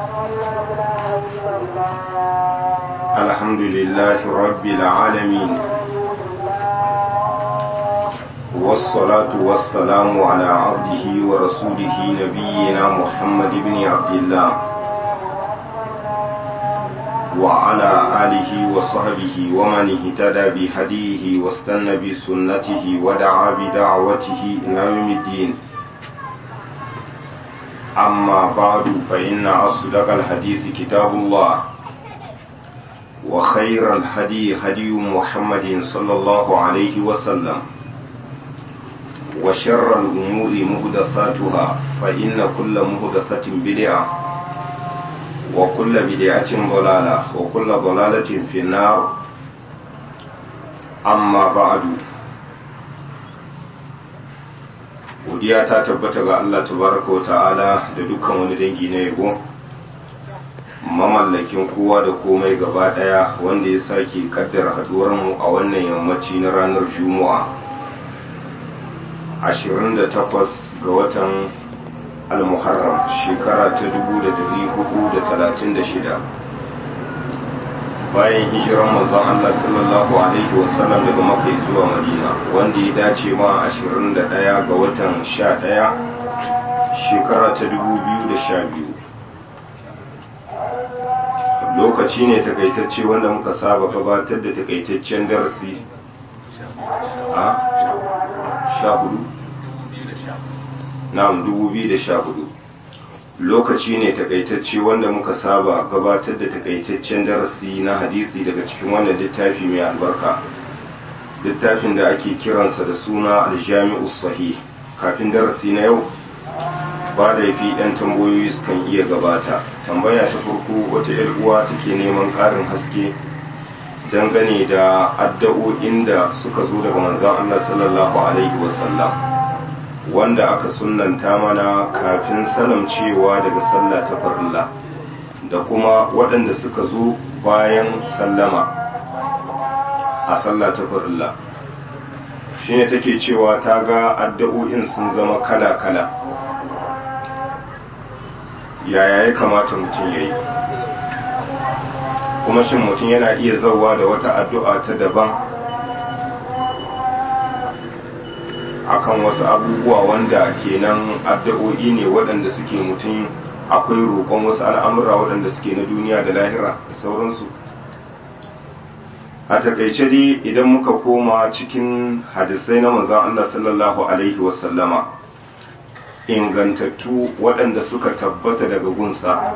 الحمد لله رب العالمين والصلاة والسلام على عبده ورسوله نبينا محمد بن عبد الله وعلى آله وصحبه ومن اهتدى بهديه واستنى بسنته ودعا بدعوته إلى يوم الدين أما بعد فإن أصدق الحديث كتاب الله وخير الهدي هدي محمد صلى الله عليه وسلم وشر الأمور مهدثاتها فإن كل مهدثة بدعة وكل بدعة ضلالة وكل ضلالة في النار أما بعد godiya ta tabbata ga Allah tabaraka wa ta'ala da dukkan wani dangi na yabo mamallakin kowa da komai gaba daya wanda ya sake kaddara haduwar mu a wannan yammaci na ranar juma'a 28 ga watan al-muharram shekara ta 1436 bayan hijiran manzon Allah sallallahu alaihi wasallam daga Makka zuwa Madina wanda ya dace ma 21 ga watan 11 shekara ta 2012 lokaci ne takaitacce wanda muka saba gabatar da takaitaccen darasi a 14 na'am 2014 lokaci ne takaitacce wanda muka saba gabatar da takaitaccen darasi na hadisi daga cikin wannan littafi mai albarka littafin da ake kiransa da suna aljami'u sahih kafin darasi na yau ba da fi yan tambayoyi sukan iya gabata tambaya ta farko wata yar uwa take neman ƙarin haske dangane da addu'o'in da suka zo daga manzon Allah sallallahu alaihi wasallam wanda aka sunanta mana kafin salamcewa daga sallah ta farilla da kuma waɗanda suka zo bayan sallama a sallah ta farilla shine take cewa ta ga addu'o'in sun zama kala-kala yaya ya kamata mutum ya yi kuma shin mutum yana iya zauwa da wata addu'a ta daban akan wasu abubuwa wanda kenan addu'o'i ne waɗanda suke mutum akwai roƙon wasu al'amura waɗanda suke na duniya da lahira da sauransu a takaice dai idan muka koma cikin hadisai na manzon Allah sallallahu alaihi wasallama ingantattu waɗanda suka tabbata daga gunsa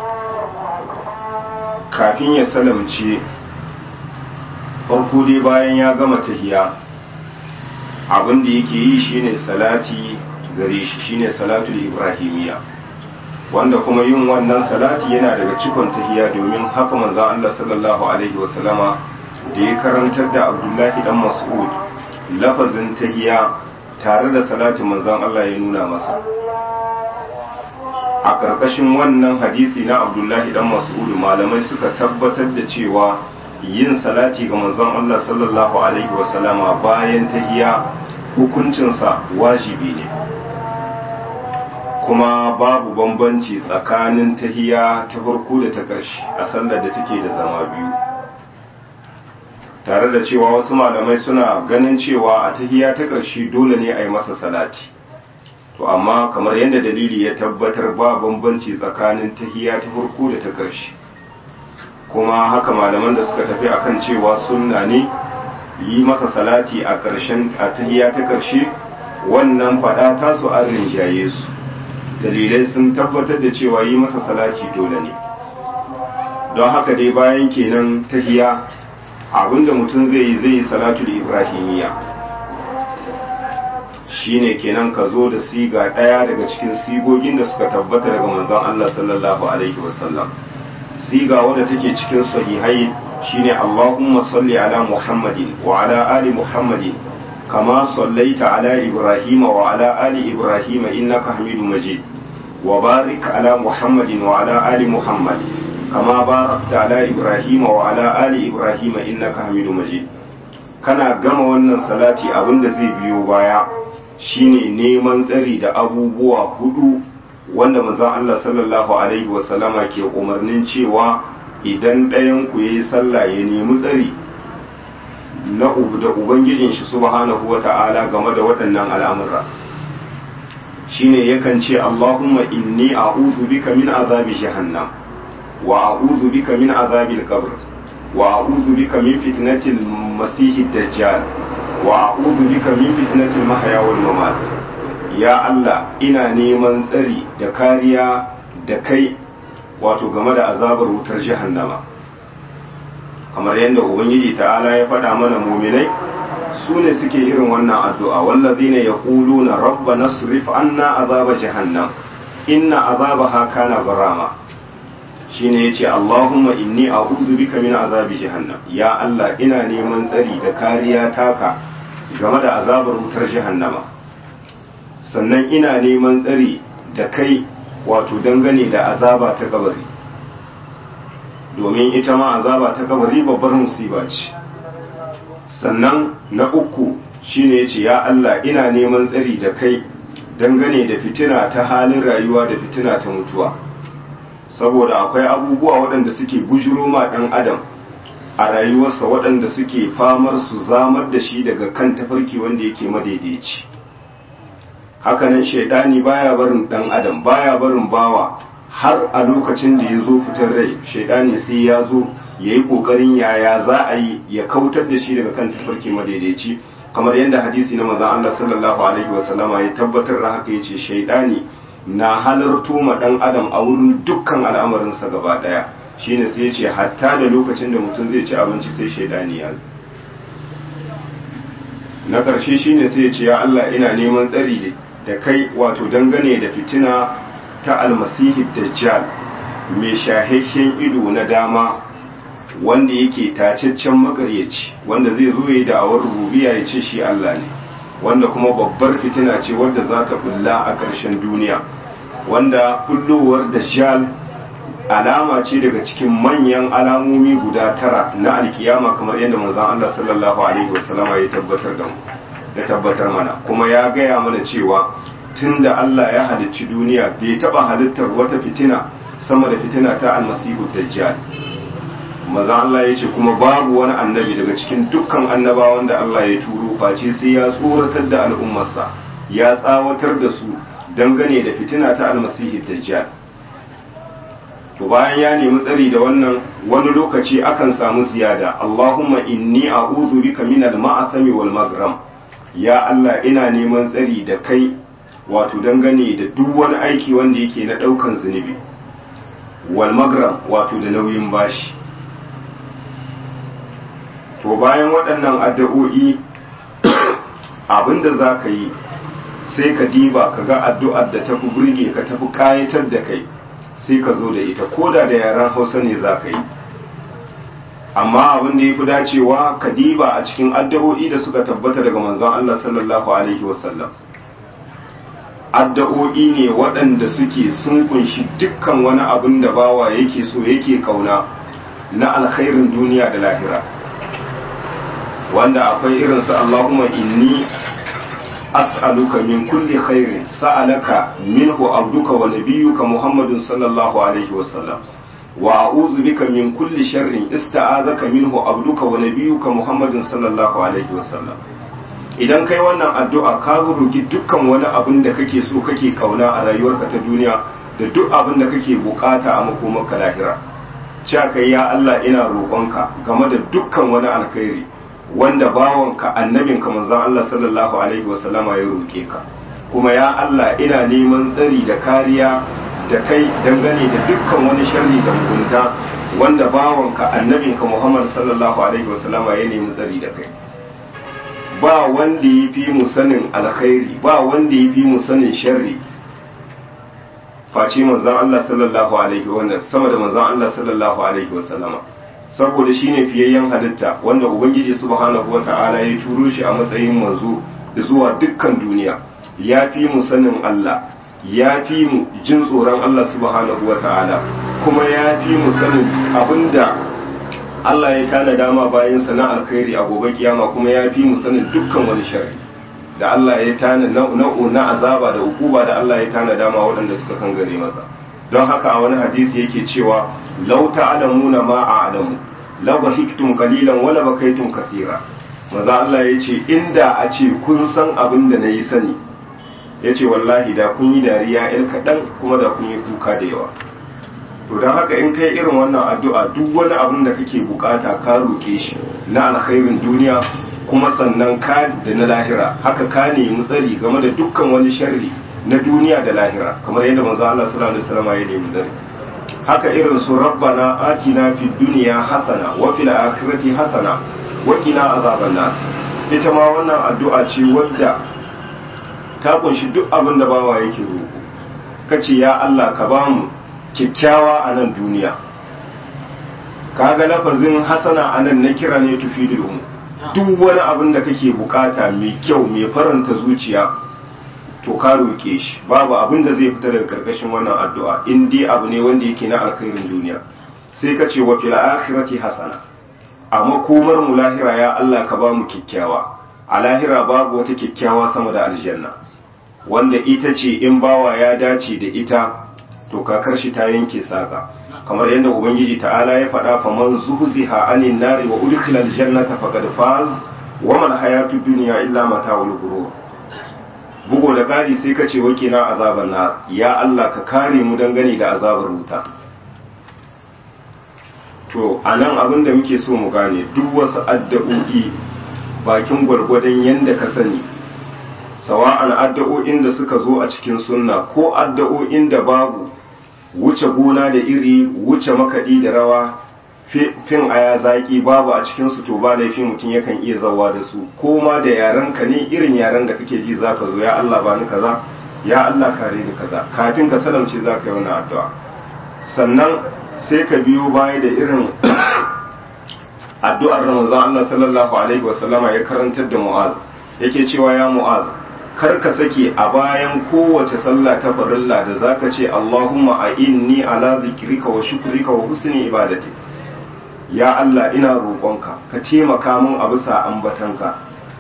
kafin ya salamce farko dai bayan ya gama tahiya abin da yake yi shine salati gare shi shine salatul ibrahimiya wanda kuma yin wannan salati yana daga cikon tahiya domin haka manzo Allah sallallahu alaihi wasallama da ya karantar da Abdullahi dan Mas'ud lafazin tahiya tare da salatin manzon Allah ya nuna masa a ƙarƙashin wannan hadisi na Abdullahi dan Mas'ud malamai suka tabbatar da cewa yin salati ga manzon Allah sallallahu alaihi wasallama bayan tahiya hukuncinsa wajibi ne kuma babu bambanci tsakanin tahiya ta farko da ta ƙarshe a sallar da take da zama biyu tare da cewa wasu malamai suna ganin cewa a tahiya ta ƙarshe dole ne a yi masa salati to amma kamar yadda dalili ya tabbatar ba bambanci tsakanin tahiya ta farko da ta ƙarshe kuma haka malaman da suka tafi akan cewa sunna ne yi masa salati a ƙarshen a tahiya ta ƙarshe wannan faɗa tasu an rinjaye su dalilai sun tabbatar da cewa yi masa salati dole ne don haka dai bayan kenan tahiya abinda mutum zai yi zai yi salatu da ibrahimiyya shine kenan ka zo da siga ɗaya daga cikin sigogin da suka tabbata daga manzon Allah sallallahu alaihi wasallam siga wadda take cikin sahihai shine Allahumma salli ala Muhammadin wa ala ali Muhammadin kama sallaita ala Ibrahim wa ala ali Ibrahim innaka Hamidum Majid wa barik ala Muhammadin wa ala ali Muhammad kama barakta ala Ibrahim wa ala ali Ibrahim innaka Hamidum Majid kana gama wannan salati abinda zai biyo baya shine neman tsari da abubuwa hudu wanda manzon Allah sallallahu alaihi wasallama ke umarnin cewa idan ɗayan ku yayi sallah ya nemi tsari na da ubangijin shi subhanahu wata'ala game da waɗannan al'amura shine yakan ce Allahumma inni a'udhu bika min azabi jahannam wa a'udhu bika min azabil qabr wa a'udhu bika min fitnatil masihid dajjal wa a'udhu bika min fitnatil mahya wal mamat ya Allah ina neman tsari da kariya da kai wato game da azabar wutar jahannama kamar yadda ubangiji ta'ala ya faɗa mana muminai su ne suke irin wannan addu'a wallazina yaquluna rabbana srif anna azaba jahannam inna azabaha kana garama shine yace Allahumma inni a'udhu bika min azabi jahannam ya Allah ina neman tsari da kariya taka game da azabar wutar jahannama sannan ina neman tsari da kai wato dangane da azaba ta kabari domin ita ma azaba ta kabari babbar musiba ce sannan na uku shine yace ya Allah ina neman tsari da kai dangane da fitina ta halin rayuwa da fitina ta mutuwa saboda akwai abubuwa waɗanda suke bujuro ma ɗan adam a rayuwarsa waɗanda suke famar su zamar da shi daga kan tafarki wanda yake madaidaici hakanan shaidani baya barin ɗan adam baya barin bawa har a lokacin da ya zo fitar rai shaidani sai ya zo ya yi ƙoƙarin yaya za a yi ya kautar da shi daga kan tafarki madaidaici kamar yadda hadisi na mazan Allah sallallahu alaihi wasallama ya tabbatar da haka ya ce shaidani na halarto ma ɗan adam a wurin dukkan al'amarinsa gaba ɗaya shine sai ya ce hatta da lokacin da mutum zai ci abinci sai shaidani ya na ƙarshe shine sai ya ce ya Allah ina neman tsari da kai wato dangane da fitina ta almasihi dajjal mai shahihhen ido na dama wanda yake tacaccen makaryaci wanda zai zo yi da'awar rububiya ya ce shi Allah ne wanda kuma babbar fitina ce wadda za ta bulla a ƙarshen duniya wanda bullowar dajjal alama ce daga cikin manyan alamomi guda tara na alkiyama kamar yadda manzon Allah sallallahu alaihi wasallama ya tabbatar da mu ya tabbatar mana kuma ya gaya mana cewa tunda Allah ya halicci duniya bai taba halittar wata fitina sama da fitina ta almasihu dajjal maza Allah ya ce kuma babu wani annabi daga cikin dukkan annabawan da Allah ya turo face sai ya tsoratar da al'ummarsa ya tsawatar da su dangane da fitina ta almasihu dajjal to bayan ya nemi tsari da wannan wani lokaci akan samu ziyada Allahumma inni a'udhu bika min al-ma'asami wal maghram ya Allah ina neman tsari da kai wato dangane da duk wani aiki wanda yake na daukan zunubi wal maghram wato da nauyin bashi to bayan waɗannan addu'o'i abinda za ka yi sai ka diba ka ga addu'ar da tafi burge ka tafi kayatar da kai sai ka zo da ita ko da da yaren hausa ne za ka yi amma abin da ya fi dacewa ka diba a cikin addu'o'i da suka tabbata daga manzon Allah sallallahu alaihi wasallam addu'o'i ne waɗanda suke sun kunshi dukkan wani abin da bawa yake so yake kauna na alkhairin duniya da lahira wanda akwai irinsu Allahumma inni as'aluka min kulli khairin sa'alaka minhu abduka wa nabiyyuka Muhammadun sallallahu alaihi wa sallam wa a'udhu bika min kulli sharrin ista'azaka minhu abduka wa nabiyyuka Muhammadun sallallahu alaihi wa sallam idan kai wannan addu'a ka roki dukkan wani abin da kake so kake kauna a rayuwarka ta duniya da duk abin da kake bukata a makomarka lahira cewa kai ya Allah ina roƙonka game da dukkan wani alkhairi wanda bawanka annabinka manzon Allah sallallahu alaihi wasallama ya roke ka kuma ya Allah ina neman tsari da kariya da kai dangane da dukkan wani sharri da mugunta wanda bawanka annabinka Muhammad sallallahu alaihi wasallama ya nemi tsari da kai ba wanda ya fi mu sanin alkhairi ba wanda ya fi mu sanin sharri face manzon Allah sallallahu alaihi wa sama da manzon Allah sallallahu alaihi wasallama saboda shine fiyayyen halitta wanda ubangiji subhanahu wata'ala ya turo shi a matsayin manzo zuwa dukkan duniya ya fi mu sanin Allah ya fi mu jin tsoron Allah subhanahu wata'ala kuma ya fi mu sanin abinda Allah ya tana dama bayan sana alkhairi a gobe kiyama kuma ya fi mu sanin dukkan wani sharri da Allah ya tana nau'u na azaba da ukuba da Allah ya tana dama waɗanda suka kangare masa don haka a wani hadisi yake cewa law ta'lamuna ma a'lamu la bahiktum qalilan wala bakaitum kathira maza Allah ya ce inda a ce kun san abin da nayi sani ya ce wallahi da kun yi dariya yan kaɗan kuma da kun yi kuka da yawa to don haka in kai irin wannan addu'a duk wani abin da kake bukata ka roke shi na alkhairin duniya kuma sannan ka da na lahira haka ka nemi tsari game da dukkan wani sharri na duniya da lahira kamar yadda manzo Allah sallallahu alaihi wasallam ya nemi tsari haka irin su rabbana atina fid dunya hasana wa fil akhirati hasana wa qina azaban nar ita ma wannan addu'a ce wadda ta kunshi duk abin da bawa yake roƙo kace ya Allah ka ba mu kyakkyawa a nan duniya kaga lafazin hasana a nan na kira ne tufidul umu duk wani abin da kake bukata mai kyau mai faranta zuciya to ka roƙe shi babu abin da zai fita daga karkashin wannan addu'a in dai abu ne wanda yake na alkhairin duniya sai ka ce wa fil akhirati hasana a makomar mu lahira ya Allah ka ba mu kyakkyawa a lahira babu wata kyakkyawa sama da aljanna wanda ita ce in bawa ya dace da ita to kakar shi ta yanke saka kamar yadda ubangiji ta'ala ya faɗa fa man zuhziha anin nari wa udkhila aljannata faqad faz wa man hayatud dunya illa mata'ul ghurur bugo da kari sai ka ce wakina azaban nar ya Allah ka kare mu dangane da azabar wuta to anan abin da muke so mu gane duk wasu addu'o'i bakin gwargwadon yanda ka sani sawa'an addu'o'in da suka zo a cikin sunna ko addu'o'in da babu wuce gona da iri wuce makaɗi da rawa fin aya zaki babu a cikin su to ba laifin mutum yakan iya zawa da su ko ma da yaren ka ne irin yaren da kake ji zaka zo ya Allah bani kaza ya Allah kare ni kaza kafin ka salamce zaka yi wannan addu'a sannan sai ka biyo baya da irin addu'ar da manzon Allah sallallahu alaihi wasallama ya karantar da Mu'az yake cewa ya Mu'az kar ka sake a bayan kowace sallah ta farilla da zaka ce Allahumma a inni ala zikrika wa shukrika wa husni ibadati ya Allah ina roƙonka ka taimaka min a bisa ambatanka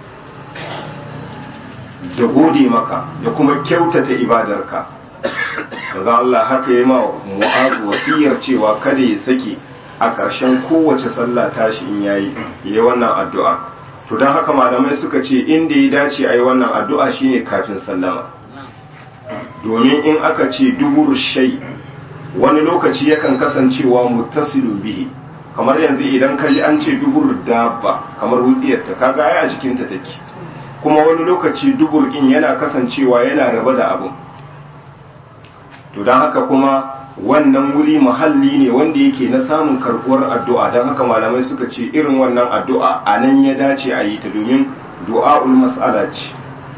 da gode maka da kuma kyautata ibadarka maza Allah haka yi ma mu'azu wasiyar cewa kada ya sake a ƙarshen kowace sallah tashi in yayi yayi wannan addu'a to don haka malamai suka ce inda ya dace a yi wannan addu'a shine kafin sallama domin in aka ce duburu shai wani lokaci yakan kasancewa muttasilu bihi kamar yanzu idan ka ji an ce dubur dabba kamar wutsiyarta kaga ai a jikinta take kuma wani lokaci dubur din yana kasancewa yana raba da abun to don haka kuma wannan wuri muhalli ne wanda yake na samun karbuwar addu'a don haka malamai suka ce irin wannan addu'a a nan ya dace a yi ta domin du'a'ul mas'ala ce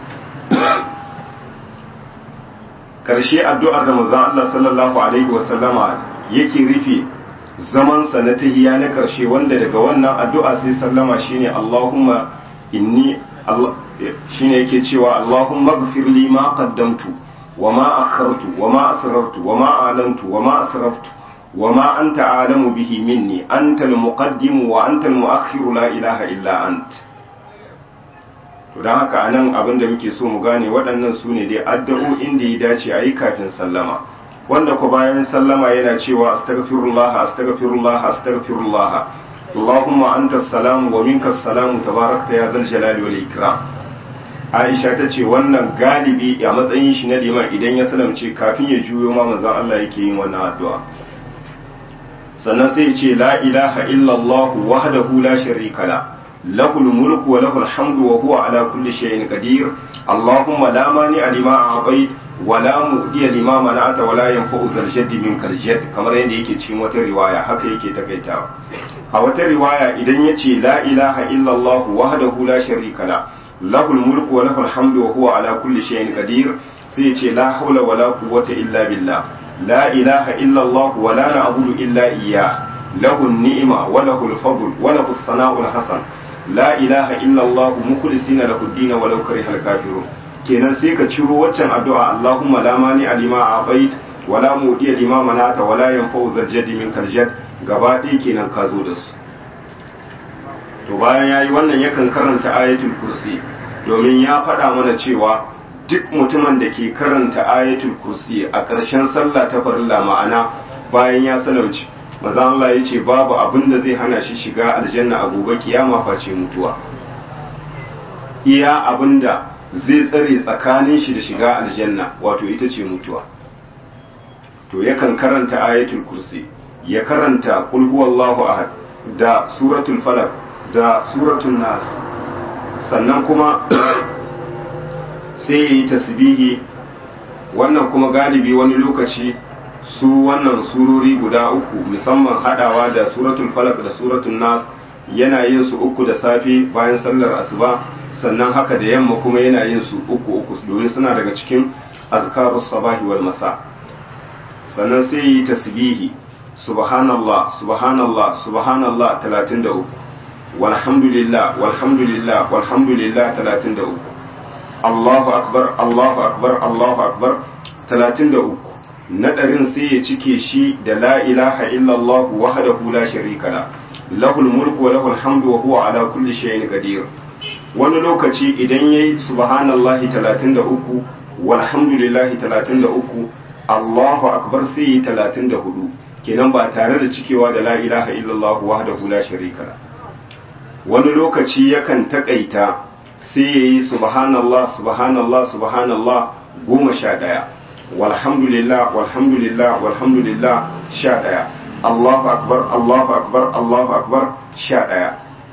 karshe addu'ar da manzon Allah sallallahu alaihi wasallama yake rufe zamansa na tahiya na karshe wanda daga wannan addu'a sai sallama shine Allahumma inni Allah shine yake cewa Allahumma ighfir li ma qaddamtu wa ma akhartu wa ma asrartu wa ma alantu wa ma asraftu wa ma anta a'lamu bihi minni anta al-muqaddim wa anta al-mu'akhkhir la ilaha illa ant to dan haka anan abin da muke so mu gane waɗannan su ne dai addu'o'in da ya dace a yi kafin sallama wanda ko bayan sallama yana cewa astaghfirullah astaghfirullah astaghfirullah Allahumma anta salamu wa minka salamu tabarakta ya zal jalali wal ikram Aisha ta ce wannan galibi a matsayin shi na liman idan ya salamce kafin ya juyo ma manzon Allah yake yin wannan addu'a sannan sai ya ce la ilaha illallah wahdahu la sharika la lahul mulku wa lahul hamdu wa huwa ala kulli shay'in qadir Allahumma la mani lima a'tait wala mu'diya lima mana'ata wala yanfa'u zal jaddi minkal jadd kamar yadda yake cikin wata riwaya haka yake takaitawa a wata riwaya idan yace la ilaha illallah wahdahu la sharika la lahul mulku wa lahul hamdu wa huwa ala kulli shay'in qadir sai yace la hawla wala quwwata illa billah la ilaha illallah wa la na'budu illa iyyah lahu an-ni'ma wa lahu al-fadl wa lahu as-sana'u al-hasan la ilaha illallah mukhlisina lahu ad-din wa law karihal kafirun kenan sai ka ciro waccan addu'a Allahumma la mani alima a'tait wala mudiya lima manata wala yanfa'u zarjadi min karjad gaba ɗaya kenan ka zo da su to bayan yayi wannan yakan karanta ayatul kursi domin ya faɗa mana cewa duk mutumin da ke karanta ayatul kursi a ƙarshen sallah ta farilla ma'ana bayan ya salamci maza Allah ya ce babu abin da zai hana shi shiga aljanna a gobe kiyama face mutuwa iya abin da zai tsare tsakanin shi da shiga aljanna wato ita ce mutuwa to yakan karanta ayatul kursi ya karanta qul huwallahu ahad da suratul falaq da suratul nas sannan kuma sai yayi tasbihi wannan kuma galibi wani lokaci su wannan surori guda uku musamman hadawa da suratul falaq da suratul nas yana yin su uku da safe bayan sallar asuba sannan haka da yamma kuma yana yin su uku uku domin suna daga cikin azkarus sabahi wal masa sannan sai yi tasbihi subhanallah subhanallah subhanallah 33 walhamdulillah walhamdulillah walhamdulillah 33 Allahu akbar Allahu akbar Allahu akbar 33 nadarin sai ya cike shi da la ilaha illallah wahdahu la sharika la lahul mulku wa lahul hamdu wa huwa ala kulli shay'in qadir wani lokaci idan yayi subhanallahi 33 walhamdulillahi 33 Allahu akbar sai yi 34 kenan ba tare da cikewa da la ilaha illallah wahdahu la sharika la wani lokaci yakan takaita sai yayi subhanallah subhanallah subhanallah goma sha ɗaya walhamdulillah walhamdulillah walhamdulillah sha ɗaya Allahu akbar Allahu akbar Allahu akbar sha ɗaya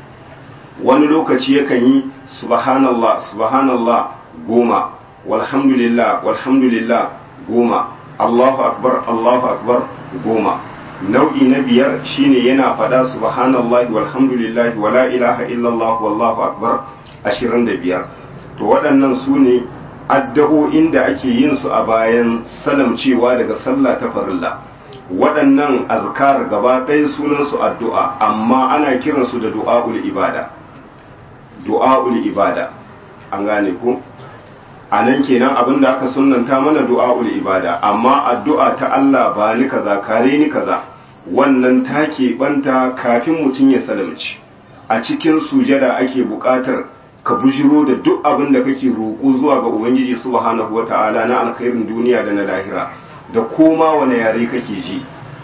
wani lokaci yakan yi subhanallah subhanallah goma walhamdulillah walhamdulillah goma Allahu akbar Allahu akbar goma nau'i na biyar shine yana faɗa subhanallahi walhamdulillahi wala ilaha illallah wallahu akbar ashirin da biyar to waɗannan su ne addu'o'in da ake yin su a bayan salamcewa daga sallah ta farilla waɗannan azkar gaba ɗaya sunan su addu'a amma ana kiransu da du'a'ul ibada du'a'ul ibada an gane ku a nan kenan abin da aka sunanta mana du'a'ul ibada amma addu'a ta Allah ba ni kaza kare ni kaza wannan ta banta kafin mutum ya salamci a cikin sujada ake buƙatar ka bujiro da duk abin da kake roƙo zuwa ga ubangiji subhanahu wata'ala na alkhairin duniya da na lahira da koma wane yare kake ji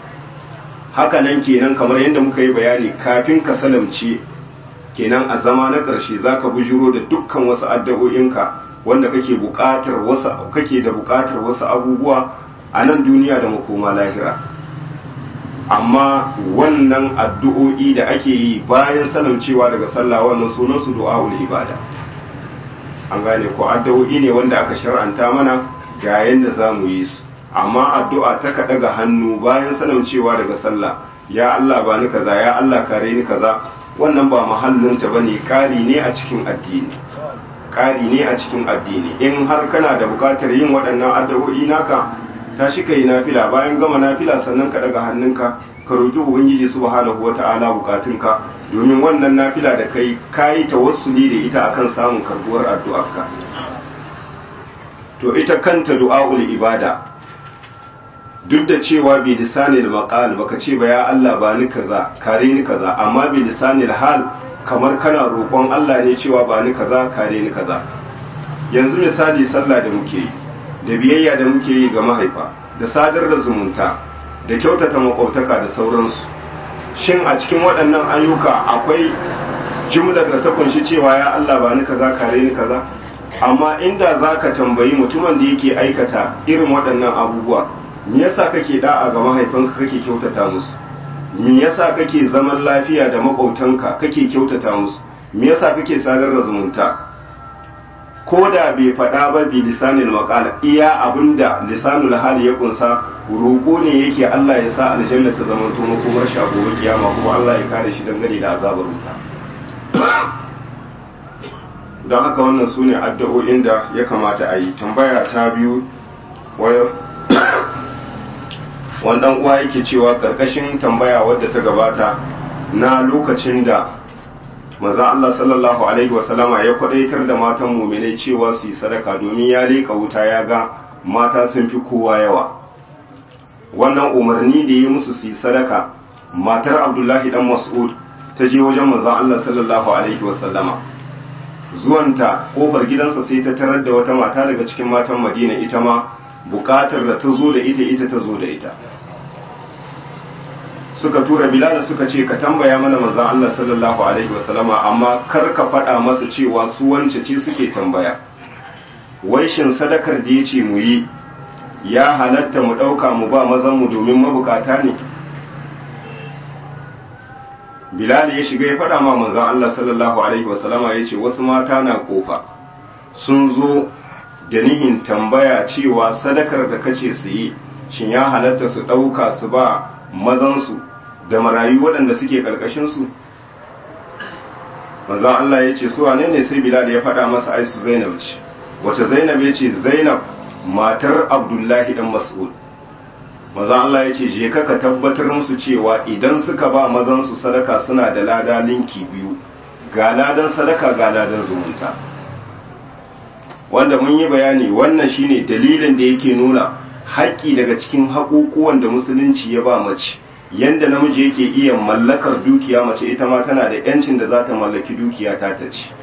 haka nan kenan kamar yadda muka yi bayani kafin ka salamce kenan a zama na ƙarshe zaka bujiro da dukkan wasu addu'o'inka wanda kake buƙatar wasu kake da buƙatar wasu abubuwa a nan duniya da makoma lahira amma wannan addu'o'i da ake yi bayan salamcewa daga sallah wannan sunan su du'a'ul ibada an gane ko addu'o'i ne wanda aka shar'anta mana ga yanda za mu yi su amma addu'a ta ka daga hannu bayan salamcewa daga sallah ya Allah ba ni kaza ya Allah kare ni kaza wannan ba mahallinta bane kari ne a cikin addini ƙari ne a cikin addini in har kana da buƙatar yin waɗannan addu'o'i naka tashi ka yi nafila bayan gama nafila sannan ka daga hannunka ka roƙi ubangiji subhanahu wata'ala buƙatunka domin wannan nafila da kai kayi tawassuli da ita akan samun karbuwar addu'arka to ita kanta du'a'ul ibada duk da cewa bi lisanil maqal baka ce ba ya Allah ba ni kaza kare ni kaza amma bi lisanil hal kamar kana roƙon Allah ne cewa ba ni kaza kare ni kaza yanzu misali sallah da muke yi da biyayya da muke yi ga mahaifa da sadar da zumunta da kyautata makwabtaka da sauransu shin a cikin waɗannan ayyuka akwai jumlar da ta kunshi cewa ya Allah ba ni kaza kare ni kaza amma inda za ka tambayi mutumin da yake aikata irin waɗannan abubuwa me yasa kake da'a ga mahaifanka kake kyautata musu me yasa kake zaman lafiya da makwautanka kake kyautata musu me yasa kake sadar da zumunta ko da bai faɗa ba bi lisanil maqala iya abinda lisanul hali ya kunsa roƙo ne yake Allah ya sa aljanna ta zama to makomar shi a gobe kiyama kuma Allah ya kare shi dangane da azabar wuta don haka wannan su ne addu'o'in da ya kamata a yi tambaya ta biyu wannan uwa yake cewa karkashin tambaya wadda ta gabata na lokacin da maza Allah sallallahu alaihi wasallama ya kwadaitar da matan muminai cewa su yi sadaka domin ya leka wuta ya ga mata sun fi kowa yawa wannan umarni da yi musu su yi sadaka matar abdullahi dan mas'ud ta je wajen maza Allah sallallahu alaihi wasallama zuwanta kofar gidansa sai ta tarar da wata mata daga cikin matan madina ita ma bukatar da ta zo da ita ita ta zo da ita suka tura bilal suka ce ka tambaya mana manzon Allah sallallahu alaihi wasallama amma kar ka faɗa masa cewa su wance ce suke tambaya wai shin sadakar da yace mu yi ya halatta mu ɗauka mu ba mazan mu domin mabukata ne bilal ya shiga ya faɗa ma manzon Allah sallallahu alaihi wasallama yace wasu mata na kofa sun zo da nihin tambaya cewa sadakar da kace su yi shin ya halatta su ɗauka su ba mazansu da marayu waɗanda suke ƙarƙashinsu mazan Allah ya ce suwa ne ne sai bilal ya faɗa masa aisu zainab ce wace zainab ya ce zainab matar abdullahi dan mas'ud mazan Allah ya ce je ka tabbatar musu cewa idan suka ba mazansu sadaka suna da lada linki biyu ga ladan sadaka ga ladan zumunta wanda mun yi bayani wannan shine dalilin da yake nuna haƙƙi daga cikin haƙuƙuwan da musulunci ya ba mace yanda namiji yake iya mallakar dukiya mace ita ma tana da yancin da za ta mallaki dukiya ta ta ci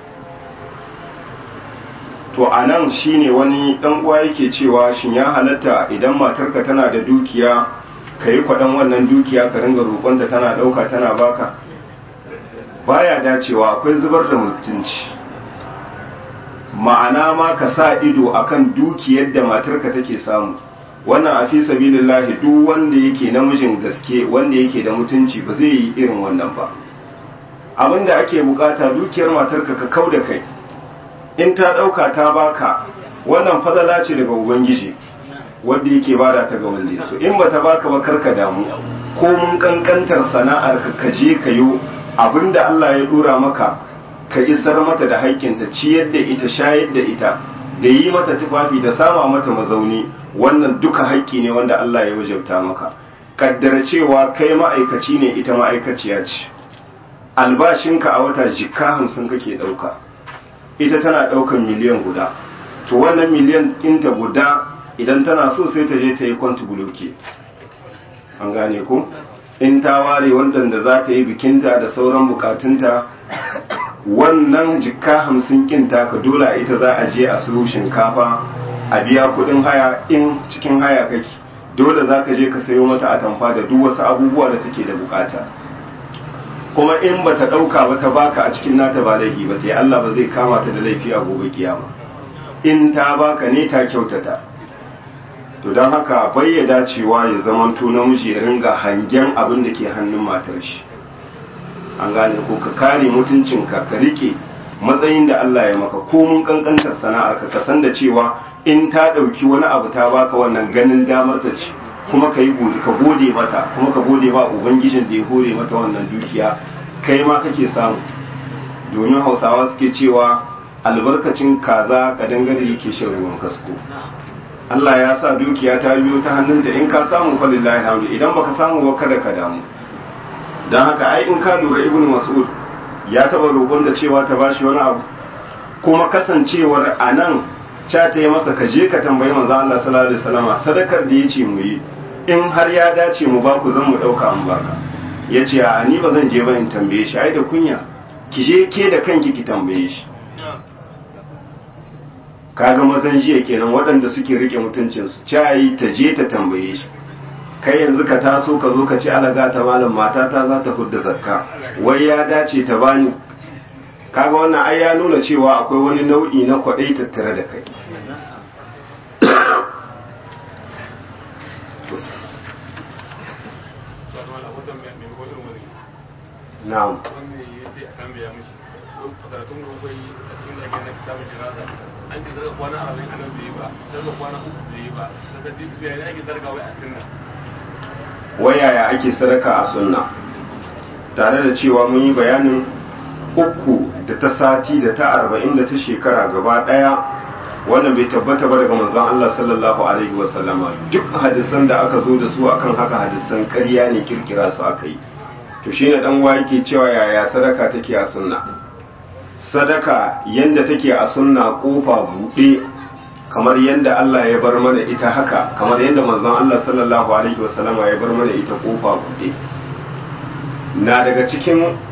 to a nan shine wani ɗan uwa yake cewa shin ya halatta idan matarka tana da dukiya ka yi kwaɗan wannan dukiya ka ringa roƙonta tana ɗauka tana baka baya dacewa akwai zubar da mutunci ma'ana ma ka sa ido akan dukiyar da matarka take samu wannan a fi sabilillahi duk wanda yake namijin gaske wanda yake da mutunci ba zai yi irin wannan ba abinda ake bukata dukiyar matarka ka kau da kai in ta dauka ta baka wannan fadala ce daga ubangiji wanda yake bada ta ga wanda so in bata baka ba karka damu ko mun kankantar sana'ar ka kaje kayo abinda Allah ya dora maka ka isar mata da haƙƙinta ciyar da ita shayar da ita da yi mata tufafi da sama mata mazauni wannan duka haƙƙi ne wanda Allah ya wajabta maka kaddara cewa kai ma'aikaci ne ita ma'aikaciya ce albashinka a wata jikka hamsin kake ɗauka ita tana ɗaukan miliyan guda to wannan miliyan ɗinta guda idan tana so sai ta je ta yi kwanti buloke an gane ko in ta ware waɗanda za ta yi bikinta da sauran bukatunta wannan jikka hamsin kinta ka dole ita za a je a siyo shinkafa a biya kudin haya in cikin haya kake dole za ka je ka sayo mata atamfa da duk wasu abubuwa da take da bukata kuma in ba ta ɗauka ba ta baka a cikin nata ba laifi ba ta yi Allah ba zai kama ta da laifi a gobe kiyama in ta baka ne ta kyautata to don haka bayyada cewa ya zamanto namiji ya ringa hangen abin da ke hannun matar shi an gane ko ka kare mutuncinka ka rike matsayin da Allah ya maka ko mun kankantar sana'ar ka san da cewa in ta ɗauki wani abu ta baka wannan ganin damar ta ce kuma ka yi ka gode mata kuma ka gode ba ubangijin da ya hore mata wannan dukiya kai ma kake samu domin hausawa suke cewa albarkacin kaza ka dangare yake shan ruwan kasko Allah ya sa dukiya ta biyo ta hannunta in ka samu falillahi hamdu idan baka samu ba kada ka damu don haka ai in ka lura ibnu mas'ud ya taba roƙon da cewa ta bashi wani abu kuma kasancewar a nan ca ta yi masa ka je ka tambayi manzo Allah sallallahu alaihi wasallam sadakar da yace mu yi in har ya dace mu ba ku zan mu dauka an baka yace a ni ba zan je ba in tambaye shi ai da kunya ki je ke da kanki ki tambaye shi kaga mazan jiya kenan waɗanda suke rike mutuncinsu ca yi ta je ta tambaye shi kai yanzu ka taso ka zo ka ci alaga ta malam matata za ta fudda zakka wai ya dace ta bani kaga wannan ai ya nuna cewa akwai wani nau'i na kwaɗai tattare da kai na'am an ce daga kwana arba'in ana bai ba daga kwana uku bai ba daga six bai ne ake zarga wai a sunna wayaya ake sadaka a sunna tare da cewa mun yi bayanin uku da ta sati da ta arba'in da ta shekara gaba daya wannan bai tabbata ba daga manzon Allah sallallahu alaihi wa sallama duk hadisan da aka zo da su akan haka hadisan ƙarya ne kirkira su aka yi to shine dan wa yake cewa yaya sadaka take a sunna sadaka yanda take a sunna kofa buɗe kamar yadda Allah ya bar mana ita haka kamar yadda manzon Allah sallallahu alaihi wasallama ya bar mana ita kofa buɗe na daga cikin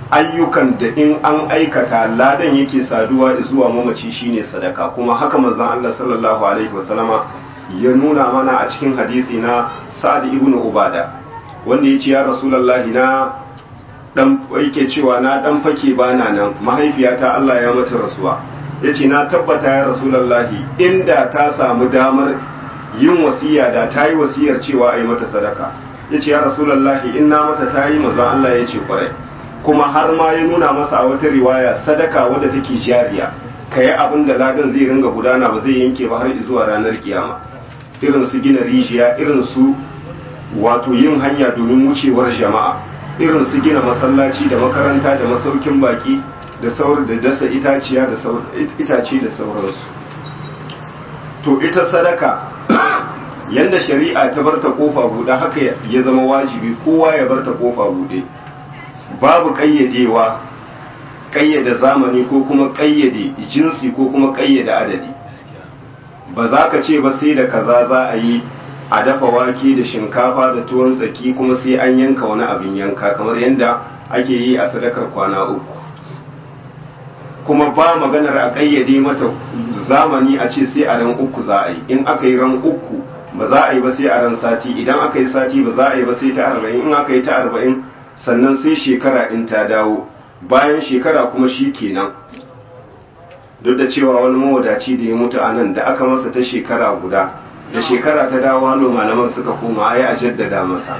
ayyukan da in an aikata ladan yake saduwa zuwa mamaci shine sadaka kuma haka manzon Allah sallallahu alaihi wasallama ya nuna mana a cikin hadisi na Sa'ad ibn Ubada wanda yace ya Rasulullahi na dan yake cewa na dan fake bana nan mahaifiyata Allah ya mata rasuwa yace na tabbata ya Rasulullahi inda ta samu damar yin wasiya da ta yi wasiyar cewa a yi mata sadaka yace ya Rasulullahi in na mata ta yi manzon Allah yace kwarai kuma har ma ya nuna masa a wata riwaya sadaka wadda take jariya ka yi abin da ladan zai ringa gudana ba zai yanke ba har zuwa ranar kiyama irin su gina rijiya irin su wato yin hanya domin wucewar jama'a irin su gina masallaci da makaranta da masaukin baki da sauran da dasa itaciya da itace da sauransu to ita sadaka yanda shari'a ta barta kofa buɗe haka ya zama wajibi kowa ya barta kofa buɗe babu ƙayyadewa ƙayyade zamani ko kuma ƙayyade jinsi ko kuma ƙayyade adadi ba za ka ce ba sai da kaza za a yi a dafa wake da shinkafa da tuwon tsaki kuma sai an yanka wani abin yanka kamar yadda ake yi a sadakar kwana uku kuma ba maganar a ƙayyade mata zamani a ce sai a ran uku za a yi in aka yi ran uku ba za a yi ba sai a ran sati idan aka yi sati ba za a yi ba sai ta arba'in in aka yi ta arba'in sannan sai shekara in ta dawo bayan shekara kuma shi kenan duk da cewa wani mawadaci da ya mutu a nan da aka masa ta shekara guda da shekara ta dawo halo malaman suka koma ai a jaddada masa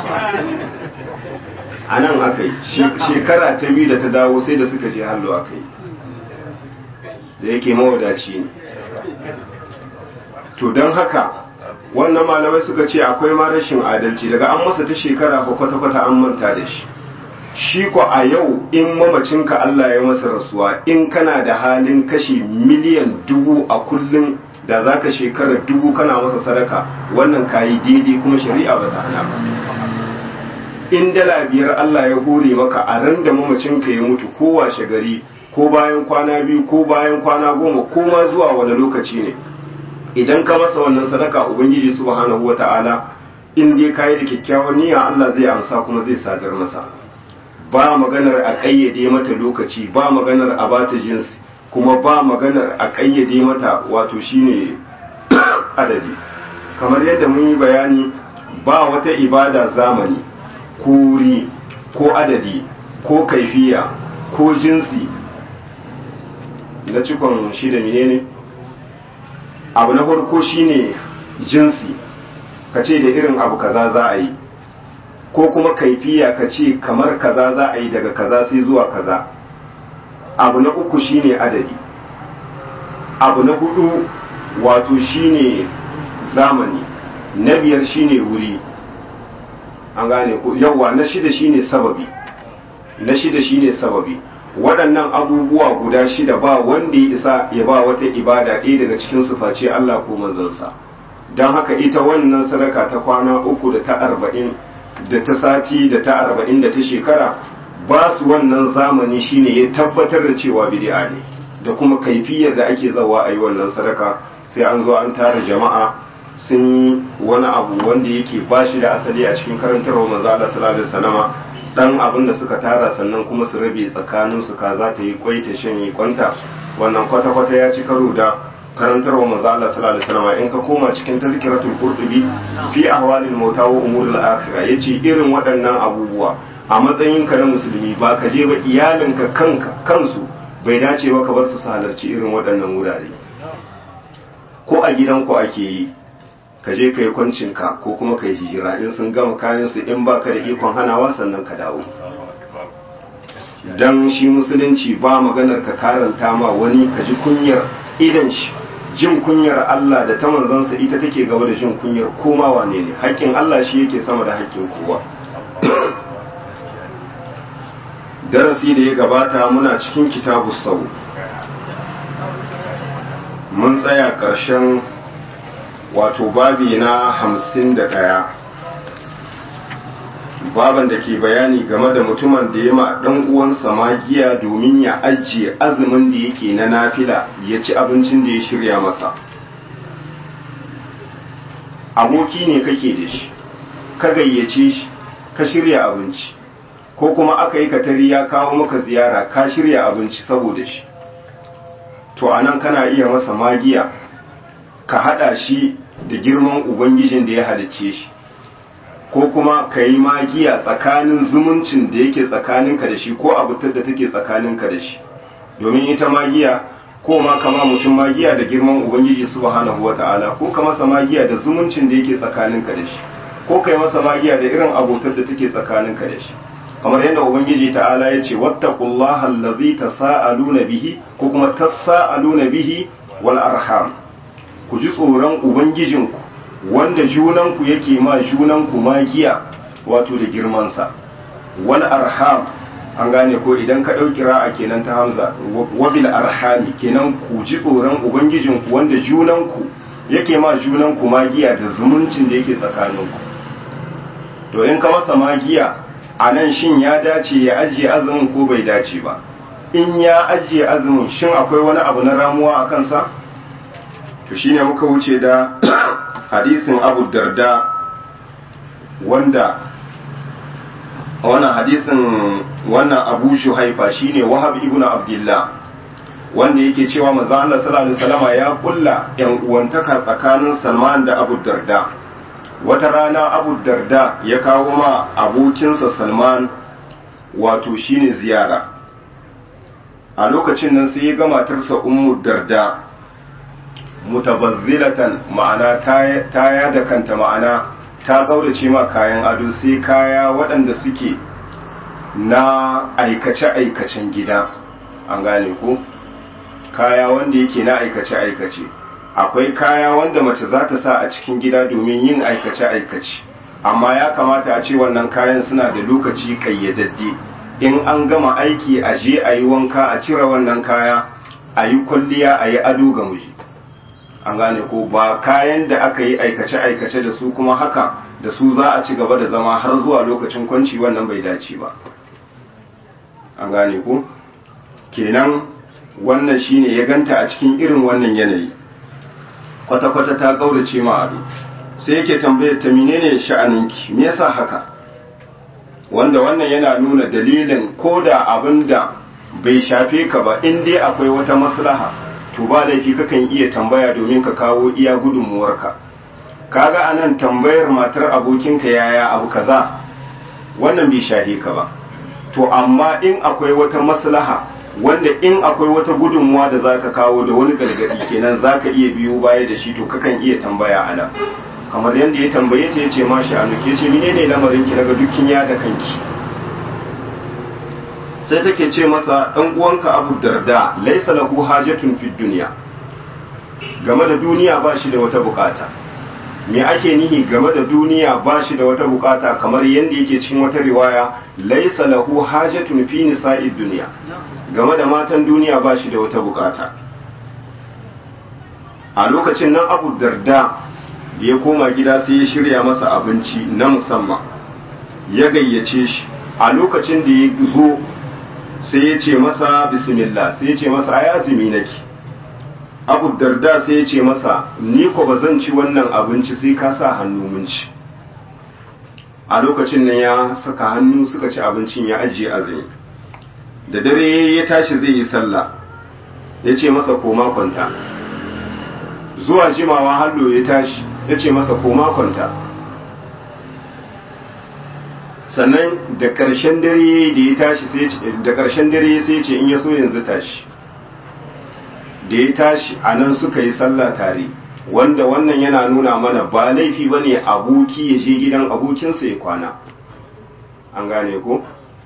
a nan aka yi shekara ta biyu da ta dawo sai da suka je hallo aka yi da yake mawadaci ne to don haka wannan malamai suka ce akwai ma rashin adalci daga an masa ta shekara ko kwata-kwata an manta da shi shi ko a yau in mamacinka Allah ya masa rasuwa in kana da halin kashe miliyan dubu a kullum da za ka shekara dubu kana masa sadaka wannan kayi daidai kuma shari'a ba ta hana ba in dala biyar Allah ya hore maka a ran da mamacinka ya mutu ko washe gari ko bayan kwana biyu ko bayan kwana goma ko ma zuwa wani lokaci ne idan ka masa wannan sadaka ubangiji subhanahu wata'ala in dai kayi da kyakkyawan niyya Allah zai amsa kuma zai sadar masa ba maganar a ƙayyade mata lokaci ba maganar a bata jinsi kuma ba maganar a ƙayyade mata wato shine adadi kamar yadda mun yi bayani ba wata ibada zamani ko wuri ko adadi ko kaifiya ko jinsi na cikon shi da menene abu na farko shine jinsi ka ce da irin abu kaza za a yi ko kuma kaifiya ka ce kamar kaza za a yi daga kaza sai zuwa kaza abu na uku shine adadi abu na hudu wato shine zamani na biyar shine wuri an gane ko yawa na shida shine sababi na shida shine sababi waɗannan abubuwa guda shida ba wanda ya isa ya ba wata ibada ɗaya daga cikin su face Allah ko manzansa don haka ita wannan sadaka ta kwana uku da ta arba'in da ta sati da ta arba'in da ta shekara ba su wannan zamani shine ya tabbatar da cewa bid'a ne da kuma kaifiyar da ake zawa a yi wannan sadaka sai an zo an tara jama'a sun yi wani abu wanda yake ba shi da asali a cikin karantarwa manzo Allah sallallahu alaihi wasallama dan abin da suka tara sannan kuma su rabe tsakanin su ka za ta yi kwai ta shanye kwanta wannan kwata kwata ya ci karo da karantarwa manzo Allah sallallahu alaihi wasallama in ka koma cikin tazkiratul qurtubi fi ahwalil mauta wa umuril akhirah yace irin waɗannan abubuwa a matsayin ka na musulmi ba ka je ba iyalinka kanka kansu bai dace ba ka bar su halarci irin waɗannan wurare ko a gidanku ake yi ka je ka yi kwancinka ko kuma ka yi hijira in sun gama kayan su in ba ka da ikon hanawa sannan ka dawo dan shi musulunci ba maganar ka karanta ma wani ka ji kunyar idan shi jin kunyar Allah da ta manzansa ita take gaba da jin kunyar koma wane ne haƙƙin Allah shi yake sama da haƙƙin kowa darasi da ya gabata muna cikin kitabu sau mun tsaya ƙarshen wato babi na hamsin da ɗaya baban da ke bayani game da mutumin da ya ma ɗan uwansa magiya domin ya ajiye azumin da yake na nafila ya ci abincin da ya shirya masa aboki ne kake da shi ka gayyace shi ka shirya abinci ko kuma aka yi katari ya kawo maka ziyara ka shirya abinci saboda shi to anan kana iya masa magiya ka hada shi da girman ubangijin da ya halicce shi ko kuma ka yi magiya tsakanin zumuncin da yake tsakaninka da shi ko abutar da take tsakaninka da shi domin ita magiya ko ma kama mutum magiya da girman ubangiji subhanahu wata'ala ko ka masa magiya da zumuncin da yake tsakaninka da shi ko kai masa magiya da irin abotar da take tsakaninka da shi kamar yadda ubangiji ta'ala ya ce wattaqullaha allazi tasaaluna bihi ko kuma tasaaluna bihi wal arham ku ji tsoron ubangijinku wanda junanku yake ma junanku magiya wato da girmansa wal arham an gane ko idan ka ɗauki ra'a kenan ta hamza wabil arhami kenan ku ji tsoron ubangijinku wanda junanku yake ma junanku magiya da zumuncin da yake tsakaninku to in ka masa magiya a nan shin ya dace ya ajiye azumin ko bai dace ba in ya ajiye azumin shin akwai wani abu na ramuwa a kansa to shine muka wuce da hadisin abu darda wanda wannan hadisin wannan abu shuhaifa shine wahab ibn abdullah wanda yake cewa manzo Allah sallallahu alaihi wasallama ya kulla yan uwantaka tsakanin Salman da Abu Darda wata rana Abu Darda ya kawo ma abokinsa Salman wato shine ziyara a lokacin nan sai ya ga matarsa Ummu Darda mutabazzilatan ma'ana ta ya da kanta ma'ana ta kaurace ma kayan ado sai kaya waɗanda suke na aikace-aikacen gida an gane ko kaya wanda yake na aikace-aikace akwai kaya wanda mace za ta sa a cikin gida domin yin aikace-aikace amma ya kamata a ce wannan kayan suna da lokaci kayyadadde in an gama aiki a je a yi wanka a cire wannan kaya a yi kwalliya a yi ado ga miji an gane ko ba kayan da aka yi aikace-aikace da su kuma haka da su za a ci gaba da zama har zuwa lokacin kwanci wannan bai dace ba an gane ko kenan wannan shine ya ganta a cikin irin wannan yanayi kwata-kwata ta kaurace ma ado sai yake tambayar ta menene sha'aninki me yasa haka wanda wannan yana nuna dalilin ko da abin da bai shafe ka ba in dai akwai wata maslaha to ba laifi kakan iya tambaya domin ka kawo iya gudunmuwarka kaga anan tambayar matar abokinka yaya abu kaza wannan bai shahe ka ba to amma in akwai wata maslaha wanda in akwai wata gudunmuwa da zaka kawo da wani gargadi kenan zaka iya biyo baya da shi to kakan iya tambaya anan kamar yadda ya tambaye ta yace ma shi anu ke ce menene lamarin ki daga dukkin ya da kanki sai take ce masa dan uwanka Abu Darda laysa lahu hajatun fid dunya game da duniya ba shi da wata bukata me ake nihi game da duniya ba shi da wata bukata kamar yadda yake cikin wata riwaya laysa lahu hajatun fi nisa'id dunya game da matan duniya ba shi da wata bukata a lokacin nan Abu Darda da ya koma gida sai ya shirya masa abinci na musamman ya gayyace shi a lokacin da ya zo sai ya ce masa bismillah sai ya ce masa ai azumi nake abu darda sai ya ce masa ni ko ba zan ci wannan abinci sai ka sa hannu mun ci a lokacin nan ya saka hannu suka ci abincin ya ajiye azumi da dare ya tashi zai yi sallah ya ce masa koma kwanta zuwa jimawa hallo ya tashi ya ce masa koma kwanta sannan da ƙarshen dare da ya tashi sai da ƙarshen dare sai ce in ya so yanzu tashi da ya tashi a nan suka yi sallah tare wanda wannan yana nuna mana ba laifi ba ne aboki ya je gidan abokinsa ya kwana an gane ko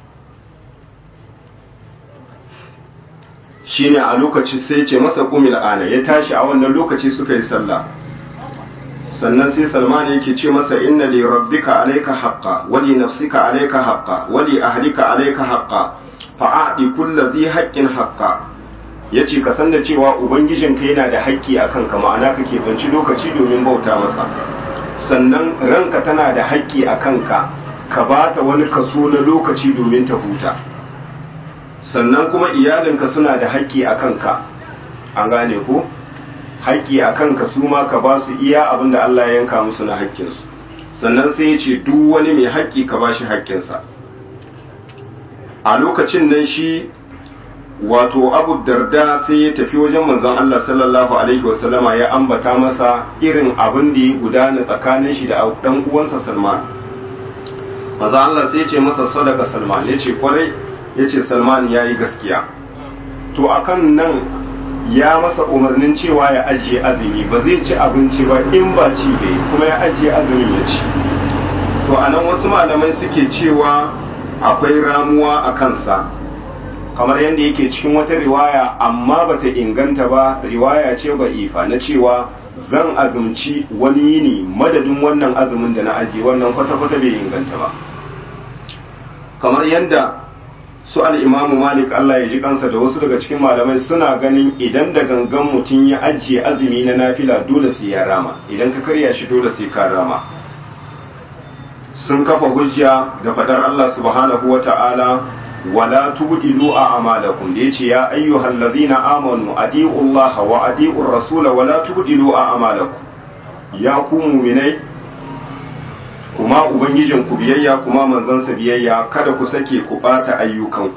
shine a lokaci sai ce masa kumil ana ya tashi a wannan lokaci suka yi sallah sannan sai salman yake ce masa inna li rabbika alayka haqqa wa li nafsika alayka haqqa wa li ahlika alayka haqqa fa a'ti kulli dhi haqqin haqqa yace ka san da cewa ubangijinka yana da haƙƙi akan ka ma'ana kake banci lokaci domin bauta masa sannan ranka tana da haƙƙi akan ka ka bata wani kaso na lokaci domin ta huta sannan kuma iyalinka suna da haƙƙi akan ka an gane ko haƙƙi a kanka su ma ka ba su iya abin da Allah ya yanka musu na haƙƙinsu sannan sai ya ce duk wani mai haƙƙi ka ba shi haƙƙinsa a lokacin nan shi wato abu darda sai ya tafi wajen manzon Allah sallallahu alaihi wasallama ya ambata masa irin abin da ya gudana tsakanin shi da dan uwansa Salman manzon Allah sai ya ce masa sadaka Salman ya ce kwarai ya ce Salman ya yi gaskiya to akan nan ya masa umarnin cewa ya ajiye azumi ba zai ci abinci ba in ba ci bai kuma ya ajiye azumin ya ci to anan wasu malamai suke cewa akwai ramuwa a kansa kamar yadda yake cikin wata riwaya amma bata inganta ba riwaya ce ba ifa na cewa zan azumci wani yini madadin wannan azumin da na ajiye wannan kwata-kwata bai inganta ba kamar yadda su al'imamu malik Allah ya ji kansa da wasu daga cikin malamai suna ganin idan da gangan mutum ya ajiye azumi na nafila dole sai ya rama idan ka karya shi dole sai ka rama sun kafa hujja da fadar Allah subhanahu wa ta'ala wala tubdilu a amalakum da yace ya ayyuhal ladhina amanu adi'u Allah wa adi'u rasula wala tubdilu a amalakum ya ku mu'minai kuma ubangijin ku biyayya kuma manzansa biyayya kada ku sake ku bata ayyukanku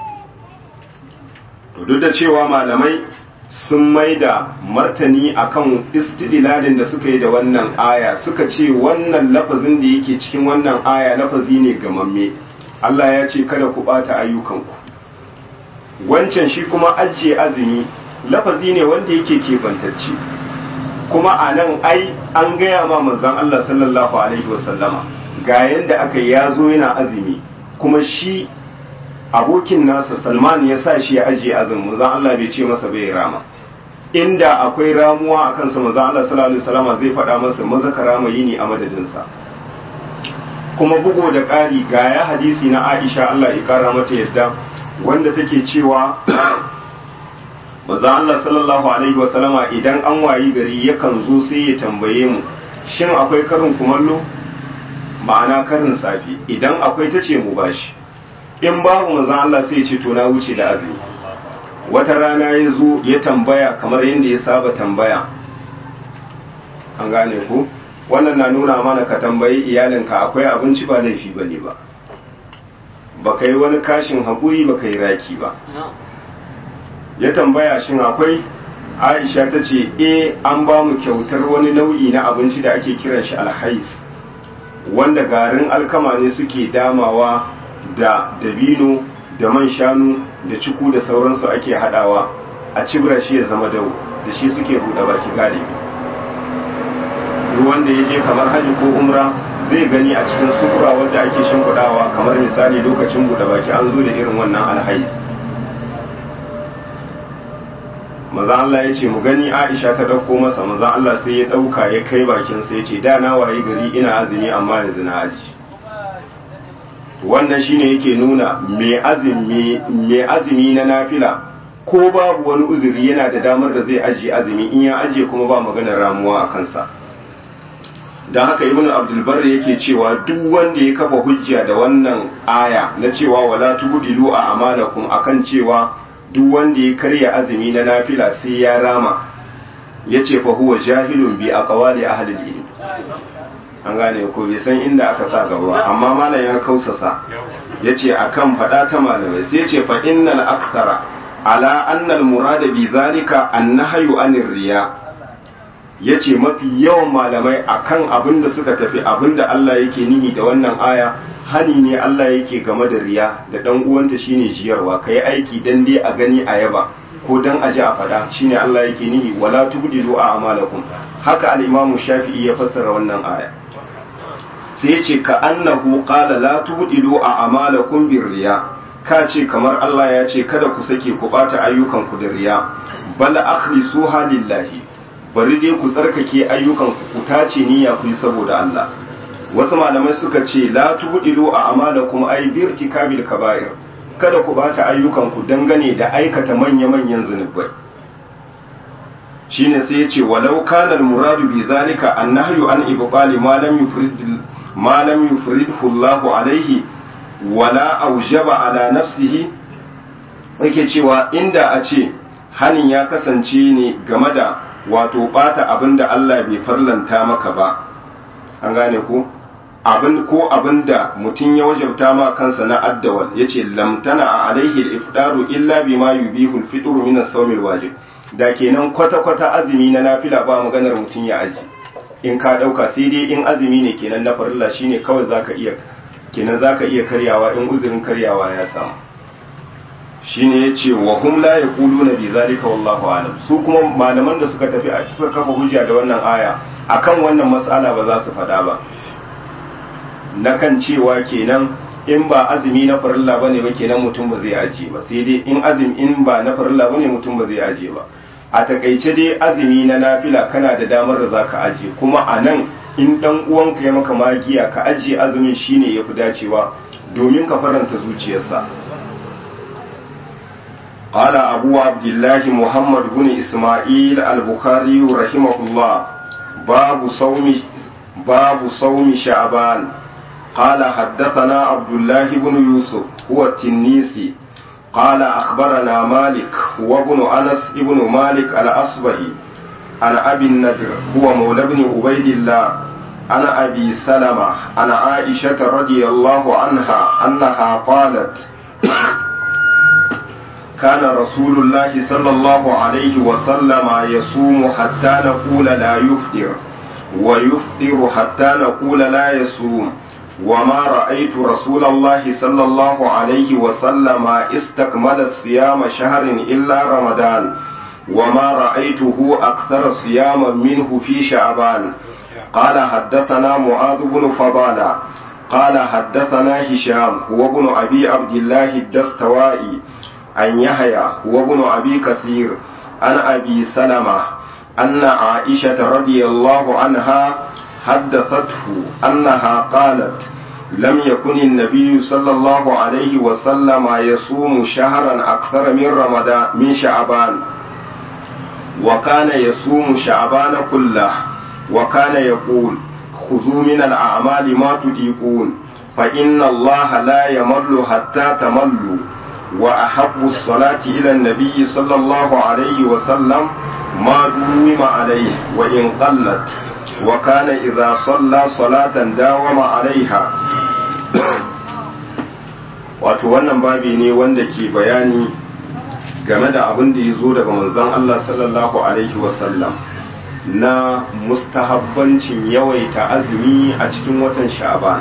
to duk da cewa malamai sun maida martani akan istidlalin da suka yi da wannan aya suka ce wannan lafazin da yake cikin wannan aya lafazi ne gamamme Allah ya ce kada ku bata ayyukanku wancan shi kuma ajiye azumi lafazi ne wanda yake kebantacce kuma a nan ai an gaya ma manzon Allah sallallahu alaihi wasallama ga yanda aka ya zo yana azumi kuma shi abokin nasa Salman ya sa shi ya ajiye azumin manzon Allah bai ce masa bai rama inda akwai ramuwa a kansa manzon Allah sallallahu alaihi wasallama zai faɗa masa maza ka rama yini a madadinsa kuma bugo da ƙari ga ya hadisi na Aisha Allah ya kara mata yadda wanda take cewa maza Allah sallallahu alaihi wasallama idan an wayi gari yakan zo sai ya tambaye mu shin akwai karin kumallo ma'ana karin safi idan akwai ta ce mu bashi in babu maza Allah sai ya ce to na wuce da azumi wata rana ya zo ya tambaya kamar yadda ya saba tambaya an gane ku wannan na nuna mana ka tambayi iyalinka akwai abinci ba laifi ba ne ba ba ka yi wani kashin haƙuri ba ka yi raki ba ya tambaya shin akwai aisha ta ce e an ba mu kyautar wani nau'i na abinci da ake kiran shi alhais wanda garin alkama ne suke damawa da dabino da man shanu da ciku da sauransu ake hadawa a cibra shi ya zama dau da shi suke buɗe baki galibi ruwan da ya je kamar hajji ko umra zai gani a cikin sufura wadda ake shimfiɗawa kamar misali lokacin buɗe baki an zo da irin wannan alhais maza Allah ya ce mu gani Aisha ta dauko masa maza Allah sai ya dauka ya kai bakin sa ya ce da na waye gari ina azumi amma yanzu na aji wannan shine yake nuna mai azumi mai azumi na nafila ko babu wani uzuri yana da damar da zai aji azumi in ya aje kuma ba maganar ramuwa a kansa don haka ibnu abdul barri yake cewa duk wanda ya kafa hujja da wannan aya na cewa wala tubdilu a amalakum akan cewa duk wanda ya karya azumi na nafila sai ya rama ya ce fa huwa jahilun bi aqwali ahli ilm an gane ko bai san inda aka sa gaba amma malam ya kausasa yace akan fada ta malamai sai yace fa innal akthara ala anna al murada bi zalika annahyu anir riya yace mafi yawan malamai akan abin da suka tafi abin da Allah yake nihi da wannan aya hani ne Allah yake game da riya da dan uwanta shine jiyarwa kai aiki dan dai a gani a yaba ko dan aji a fada shine Allah yake nihi wala tubdilu a amalakum haka al-Imam Shafi'i ya fassara wannan aya sai yace ka annahu qala la tubdilu a amalakum bir riya ka ce kamar Allah ya ce kada ku sake ku bata ayyukan ku da riya bal akhlisuha lillahi bari dai ku tsarkake ayyukan ku ku tace niyya ku yi saboda Allah wasu malamai suka ce la tubdilu a amalakum ay bi irtikabil kaba'ir kada ku bata ayyukan ku dangane da aikata manya-manyan zunubai shine sai ya ce walau kana al-muradu bi zalika annahyu an ibqali ma lam yufrid ma lam yufridhu Allahu alaihi wala aujaba ala nafsihi yake cewa inda a ce hanin ya kasance ne game da wato bata abinda Allah bai farlanta maka ba an gane ku abin ko abin da mutum ya wajabta ma kansa na addawal yace lamtana a alaihi al-ifdaru illa bima yubihu al-fitru min as-sawm al-wajib da kenan kwata kwata azumi na nafila ba maganar mutum ya aji in ka dauka sai dai in azumi ne kenan na farilla shine kawai zaka iya kenan zaka iya karyawa in uzurin karyawa ya samu shine yace wa hum la yaquluna bi zalika wallahu alam su kuma malaman da suka tafi a suka kafa hujja da wannan aya akan wannan mas'ala ba za su faɗa ba na kan cewa kenan in ba azumi na farilla bane ba kenan mutum ba zai aje ba sai dai in azumi in ba na farilla bane mutum ba zai aje ba a takaice dai azumi na nafila kana da damar da zaka aje kuma a nan in dan uwanka ya maka magiya ka aje azumin shine yafi dacewa domin ka faranta zuciyarsa قال أبو عبد الله محمد بن إسماعيل البخاري رحمه الله باب صوم باب صوم شعبان قال حدثنا عبد الله بن يوسف هو التنيسي قال أخبرنا مالك هو ابن أنس ابن مالك الأصبهي عن أبي النضر هو مولى بن عبيد الله عن أبي سلمة عن عائشة رضي الله عنها أنها قالت كان رسول الله صلى الله عليه وسلم يصوم حتى نقول لا يفطر ويفطر حتى نقول لا يصوم وما رأيت رسول الله صلى الله عليه وسلم استكمل الصيام شهر إلا رمضان وما رأيته أكثر صياما منه في شعبان قال حدثنا معاذ بن فضالة قال حدثنا هشام هو ابن أبي عبد الله الدستوائي عن يحيى هو ابن أبي كثير عن أبي سلمة أن عائشة رضي الله عنها حدثته أنها قالت لم يكن النبي صلى الله عليه وسلم يصوم شهرا أكثر من رمضان من شعبان وكان يصوم شعبان كله وكان يقول خذوا من الأعمال ما تطيقون فإن الله لا يمل حتى تملوا وأحب الصلاة إلى النبي صلى الله عليه وسلم ما دوم عليه وإن قلت وكان إذا صلى صلاة داوم عليها wato wannan babi ne wanda ke bayani game da abin da ya zo daga manzon Allah sallallahu alaihi wasallam na mustahabbancin yawaita azumi a cikin watan sha'ban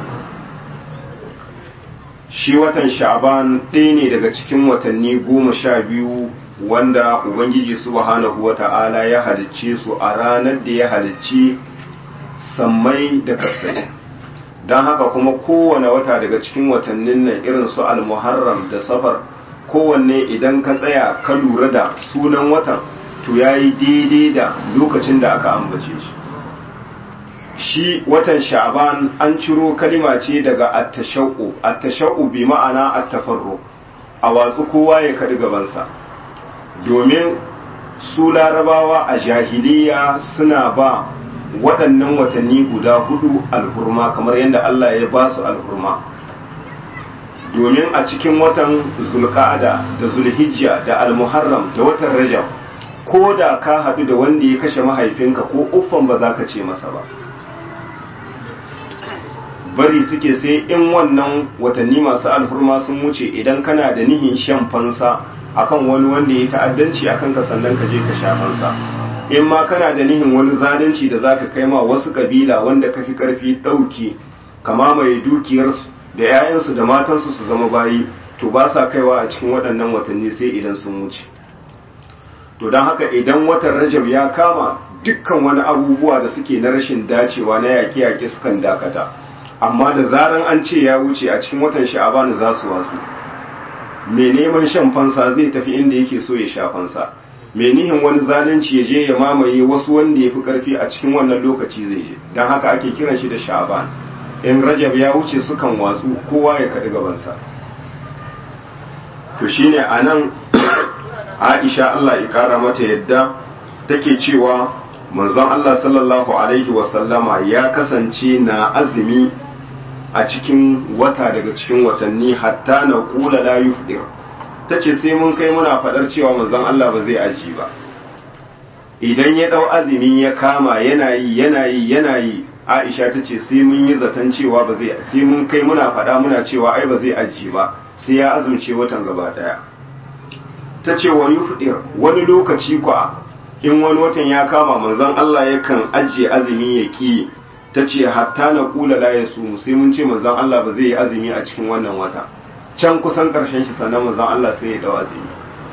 shi watan sha'ban ɗaya ne daga cikin watanni goma sha biyu wanda ubangiji subhanahu wata'ala ya halicce su a ranar da ya halicci sammai da kasai don haka kuma kowane wata daga cikin watannin nan irin su almuharram da safar kowanne idan ka tsaya ka lura da sunan watan to ya yi daidai da lokacin da aka ambace shi shi watan sha'ban an ciro kalima ce daga attashau attashau bi ma'ana attafarro a watsu kowa ya kaɗi gabansa domin su larabawa a jahiliya suna ba waɗannan watanni guda hudu alhurma kamar yadda Allah ya ba su alhurma domin a cikin watan zulka'ada da zulhijja da almuharram da watan rajab ko da ka haɗu da wanda ya kashe mahaifinka ko uffan ba za ka ce masa ba bari suke sai in wannan watanni masu alhurma sun wuce idan kana da nihin shan fansa akan wani wanda ya ta'addanci akan ka sannan ka je ka sha fansa in ma kana da nihin wani zalunci da zaka kai ma wasu kabila wanda ka fi karfi ɗauki kama mai dukiyarsu da 'ya'yansu da matansu su zama bayi to ba sa kaiwa a cikin waɗannan watanni sai idan sun wuce to don haka idan watan rajab ya kama dukkan wani abubuwa da suke na rashin dacewa na yaƙe-yaƙe sukan dakata amma da zaran an ce ya wuce a cikin watan sha'aban za su wasu mai neman shan fansa zai tafi inda yake so ya sha fansa mai nihin wani zalunci ya je ya mamaye wasu wanda ya fi karfi a cikin wannan lokaci zai je don haka ake kiran shi da sha'aban in rajab ya wuce sukan watsu kowa ya kaɗi gabansa to shine a nan aisha allah ya ƙara mata yadda take cewa manzon allah sallallahu alaihi wasallama ya kasance na azumi a cikin wata daga cikin watanni hatta na kula la yufdir ta ce sai mun kai muna faɗar cewa manzon Allah ba zai aji ba idan ya ɗau azumi ya kama yana yi yana yi yana yi aisha ta ce sai mun yi zaton cewa ba zai sai mun kai muna faɗa muna cewa ai ba zai ajiye ba sai ya azumce watan gaba ɗaya ta ce wa yufdir wani lokaci kwa in wani watan ya kama manzon Allah yakan ajiye azumi ya ki ta ce hatta na kula la ya su sai mun ce manzon Allah ba zai yi azumi a cikin wannan wata can kusan karshen shi sannan manzon Allah sai ya dau azumi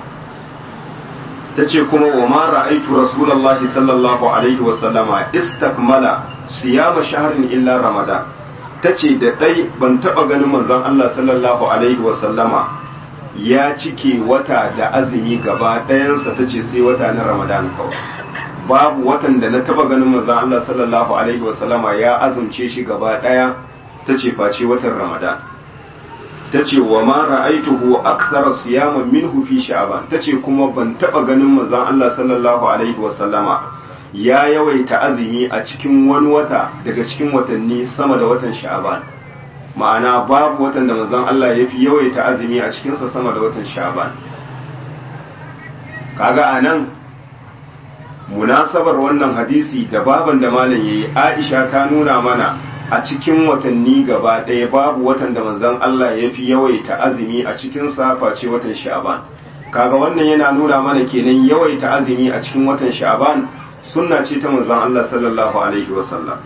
ta ce kuma wa ma ra'aitu rasulullahi sallallahu alaihi wa sallama istakmala siyama shahrin illa ramadan ta ce da dai ban taba ganin manzon Allah sallallahu alaihi wa sallama ya cike wata da azumi gaba ɗayansa ta ce sai wata na ramadan kawai babu watan da na taba ganin manzon Allah sallallahu alaihi wa sallama ya azumce shi gaba ɗaya ta ce face watan ramadan ta ce wa ma ra'aituhu akthara siyaman minhu fi sha'ban ta ce kuma ban taba ganin manzon Allah sallallahu alaihi wa sallama ya yawaita azumi a cikin wani wata daga cikin watanni sama da watan sha'ban ma'ana babu watan da manzon Allah ya fi yawaita azumi a cikin sa sama da watan sha'ban kaga anan munasabar wannan hadisi da baban da malam yayi Aisha ta nuna mana a cikin watanni gaba ɗaya babu watan da manzon Allah ya fi yawaita azumi a cikin sa face watan sha'ban kaga wannan yana nuna mana kenan yawaita azumi a cikin watan sha'ban sunna ce ta manzon Allah sallallahu alaihi wasallam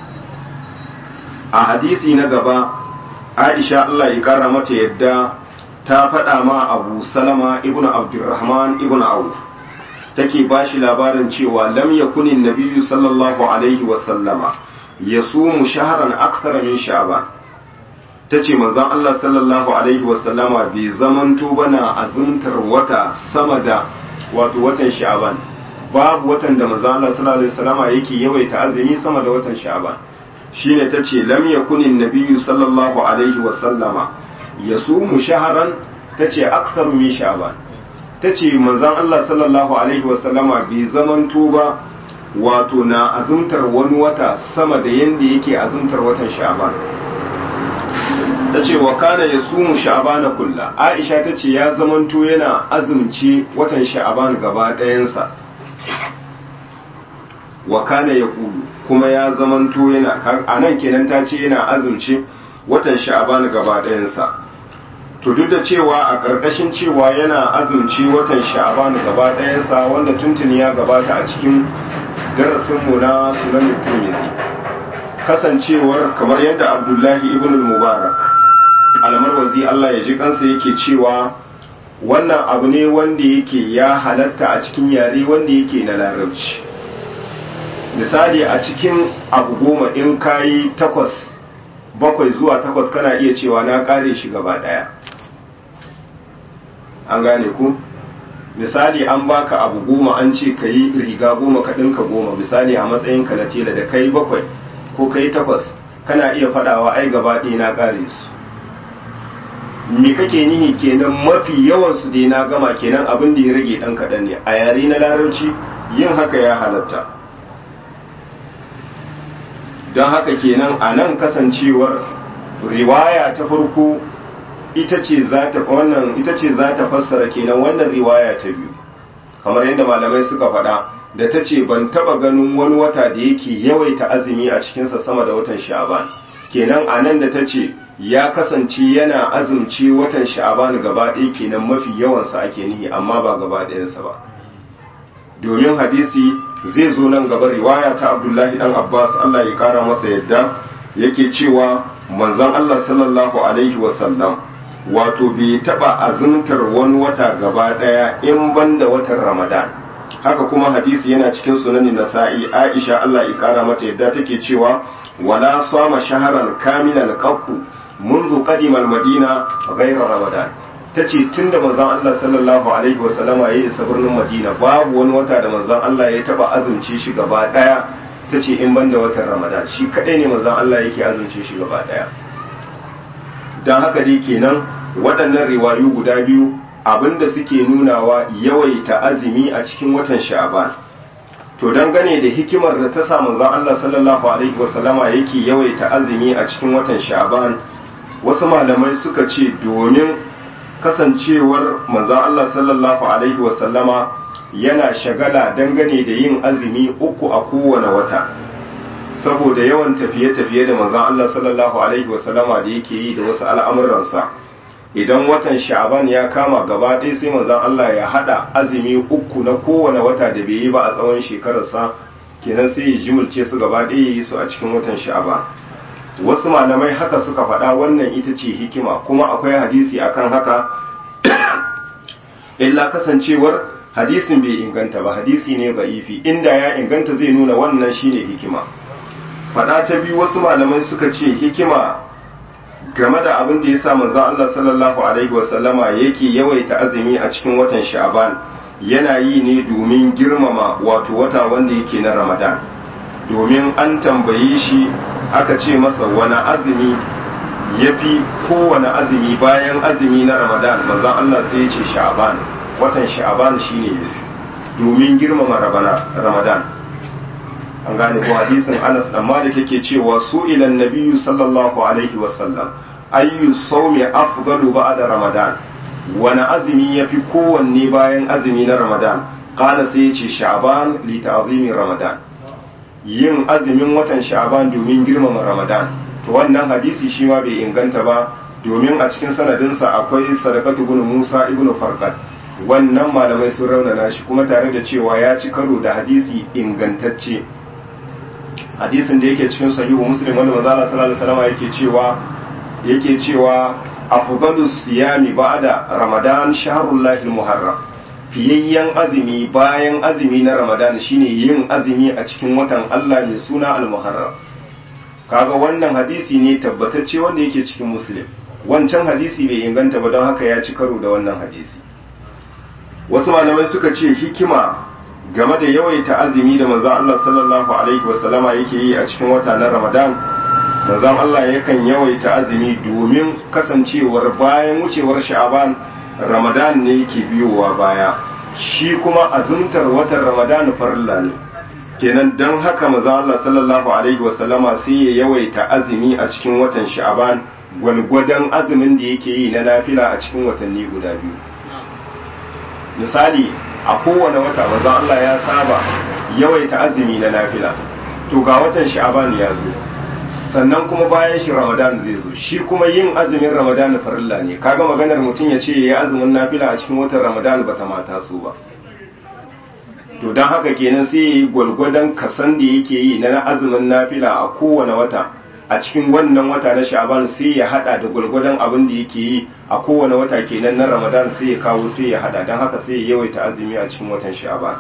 a hadisi na gaba Aisha Allah ya kara mata yadda ta faɗa ma Abu Salama ibn Abdurrahman ibn Auf take bashi labarin cewa lam yakunin nabiyyu sallallahu alaihi wasallama yasumu shahran akthar min sha'ban tace manzon Allah sallallahu alaihi wasallama bai zamanto bana azumtar wata sama da wato watan sha'ban babu watan da manzon Allah sallallahu alaihi wasallama yake yawaita azumi sama da watan sha'ban shine tace lam yakunin nabiyyu sallallahu alaihi wasallama yasumu shahran tace akthar min sha'ban tace manzon Allah sallallahu alaihi wasallama bai zamanto ba wato na azumtar wani wata sama da yanda yake azumtar watan sha'ban ta ce wa kana ya sumu sha'ban kulla aisha ta ce ya zamanto yana azumci watan sha'ban gaba ɗayansa wa kana ya kulu kuma ya zamanto yana a nan kenan ta ce yana azumci watan sha'ban gaba ɗayansa to duk da cewa a ƙarƙashin cewa yana azumci watan sha'ban gaba ɗayansa wanda tuntuni ya gabata a cikin darasinmu na sunan tirmidhi kasancewar kamar yadda abdullahi ibn mubarak alamar wazi Allah ya ji kansa yake cewa wannan abu ne wanda yake ya halatta a cikin yare wanda yake na larabci misali a cikin abu goma in kayi takwas bakwai zuwa takwas kana iya cewa na kare shi gaba daya an gane ku misali an baka abu goma an ce ka yi riga goma ka ɗinka goma misali a matsayin ka na tela da kai bakwai ko kai takwas kana iya faɗawa ai gaba ɗaya na ƙare su me kake nihi kenan mafi yawan su dai na gama kenan abin da ya rage ɗan kaɗan ne a yare na larabci yin haka ya halatta don haka kenan a nan kasancewar riwaya ta farko ita ce za ta wannan ita ce za ta fassara kenan wannan riwaya ta biyu kamar yadda malamai suka faɗa da ta ce ban taba ganin wani wata da yake yawaita azumi a cikinsa sama da watan sha'aban kenan a nan da ta ce ya kasance yana azumci watan sha'aban gaba ɗaya kenan mafi yawansa ake nihi amma ba gaba ɗayansa ba domin hadisi zai zo nan gaba riwaya ta abdullahi dan abbas allah ya kara masa yadda yake cewa manzon allah sallallahu alaihi wasallam wato bai taba azumtar wani wata gaba daya in banda watan ramadan haka kuma hadisi yana cikin sunanin nasa'i aisha Allah ya kara mata yadda take cewa wala sama shaharan kamilan qattu منذ قدم المدينة غير رمضان tace tunda manzon Allah sallallahu alaihi wasallama ya isa birnin Madina babu wani wata da manzon Allah ya taba azumce shi gaba daya tace in banda watan Ramadan shi kadai ne manzon Allah yake azumce shi gaba daya dan haka dai kenan waɗannan riwayu guda biyu abinda suke nunawa yawaita azumi a cikin watan sha'ban to dangane da hikimar da ta sa manzon Allah sallallahu alaihi wasallama yake yawaita azumi a cikin watan sha'ban wasu malamai suka ce domin kasancewar manzon Allah sallallahu alaihi wasallama yana shagala dangane da yin azumi uku a kowane wata saboda yawan tafiye-tafiye da manzon Allah sallallahu alaihi wasallama da yake yi da wasu al'amuransa idan watan sha'aban ya kama gaba ɗaya sai manzon Allah ya hada azumi uku na kowane wata da bai yi ba a tsawon shekararsa kenan sai ya jimulce su gaba ɗaya ya yi su a cikin watan sha'aban wasu malamai haka suka faɗa wannan ita ce hikima kuma akwai hadisi akan haka illa kasancewar hadisin bai inganta ba hadisi ne ba'ifi inda ya inganta zai nuna wannan shine hikima faɗa ta biyu wasu malamai suka ce hikima game da abin da ya sa manzon Allah sallallahu alaihi wasallama yake yawaita azumi a cikin watan sha'aban yana yi ne domin girmama wato wata wanda yake na ramadan domin an tambaye shi aka ce masa wani azumi ya fi kowane azumi bayan azumi na ramadan manzon Allah sai ya ce sha'aban watan sha'aban shine ya fi domin girmama ramadan an gane ko hadisin Anas dan Malik yake cewa su ila nabiyyu sallallahu alaihi wasallam ayyu sawmi afdalu ba'da ramadan wani azumi yafi kowanne bayan azumi na ramadan qala sai yace sha'ban li ta'zimi ramadan yin azumin watan sha'ban domin girmama ramadan to wannan hadisi shi ma bai inganta ba domin a cikin sanadinsa akwai sadaqatu ibn Musa ibn Farqad wannan malamai sun raunana shi kuma tare da cewa ya ci karo da hadisi ingantacce hadisin da yake cikin sahihu muslim wanda manzo Allah sallallahu alaihi wasallam yake cewa yake cewa afdalu siyami ba'da ramadan shahrullahi muharram fiyayyen azumi bayan azumi na ramadan shine yin azumi a cikin watan Allah mai suna al-muharram kaga wannan hadisi ne tabbatacce wanda yake cikin muslim wancan hadisi bai inganta ba don haka ya ci karo da wannan hadisi wasu malamai suka ce hikima game da yawaita azumi da manzon Allah sallallahu alaihi wasallama yake yi a cikin wata na Ramadan manzon Allah yakan yawaita azumi domin kasancewar bayan wucewar Sha'aban Ramadan ne yake biyowa baya shi kuma azumtar watan Ramadan farilla ne kenan dan haka manzon Allah sallallahu alaihi wasallama sai ya yawaita azumi a cikin watan Sha'aban gwalgwadon azumin da yake yi na nafila a cikin watanni guda biyu misali a kowane wata manzon Allah ya saba yawaita azumi na nafila to ga watan sha'aban ya zo sannan kuma bayan shi ramadan zai zo shi kuma yin azumin ramadan farilla ne kaga maganar mutum ya ce yayi azumin nafila a cikin watan ramadan bata mata su ba to don haka kenan sai yayi gwalgwadon kasan da yake yi na azumin nafila a kowane wata a cikin wannan wata na sha'aban sai ya hada da gwalgwadon abin da yake yi a kowane wata kenan na ramadan sai ya kawo sai ya hada don haka sai ya yawaita azumi a cikin watan sha'aban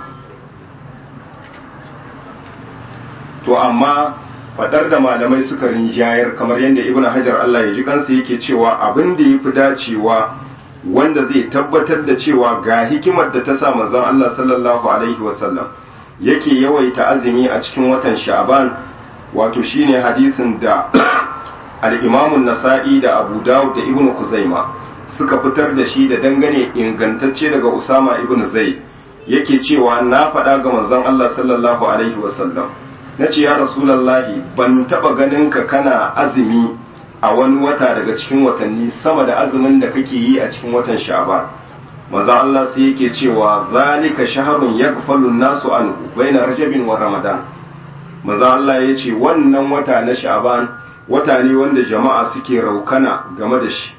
to amma fadar da malamai suka rinjayar kamar yadda ibnu hajar Allah ya ji kansa yake cewa abin da yafi dacewa wanda zai tabbatar da cewa ga hikimar da ta sa manzon Allah sallallahu alaihi wasallam yake yawaita azumi a cikin watan sha'aban wato shine hadisin da al-Imam nasai da Abu Dawud da Ibn Kuzaima suka fitar da shi da dangane ingantacce daga Usama ibn Zaid yake cewa na faɗa ga manzon Allah sallallahu alaihi wasallam nace ya Rasulullahi ban taba ganin ka kana azumi a wani wata daga cikin watanni sama da azumin da kake yi a cikin watan Sha'ban manzon Allah sai yake cewa zalika shahrun yaghfalu an-nasu anhu baina rajabin wa ramadan maza Allah ya ce wannan wata na sha'ban wata ne wanda jama'a suke raukana game da shi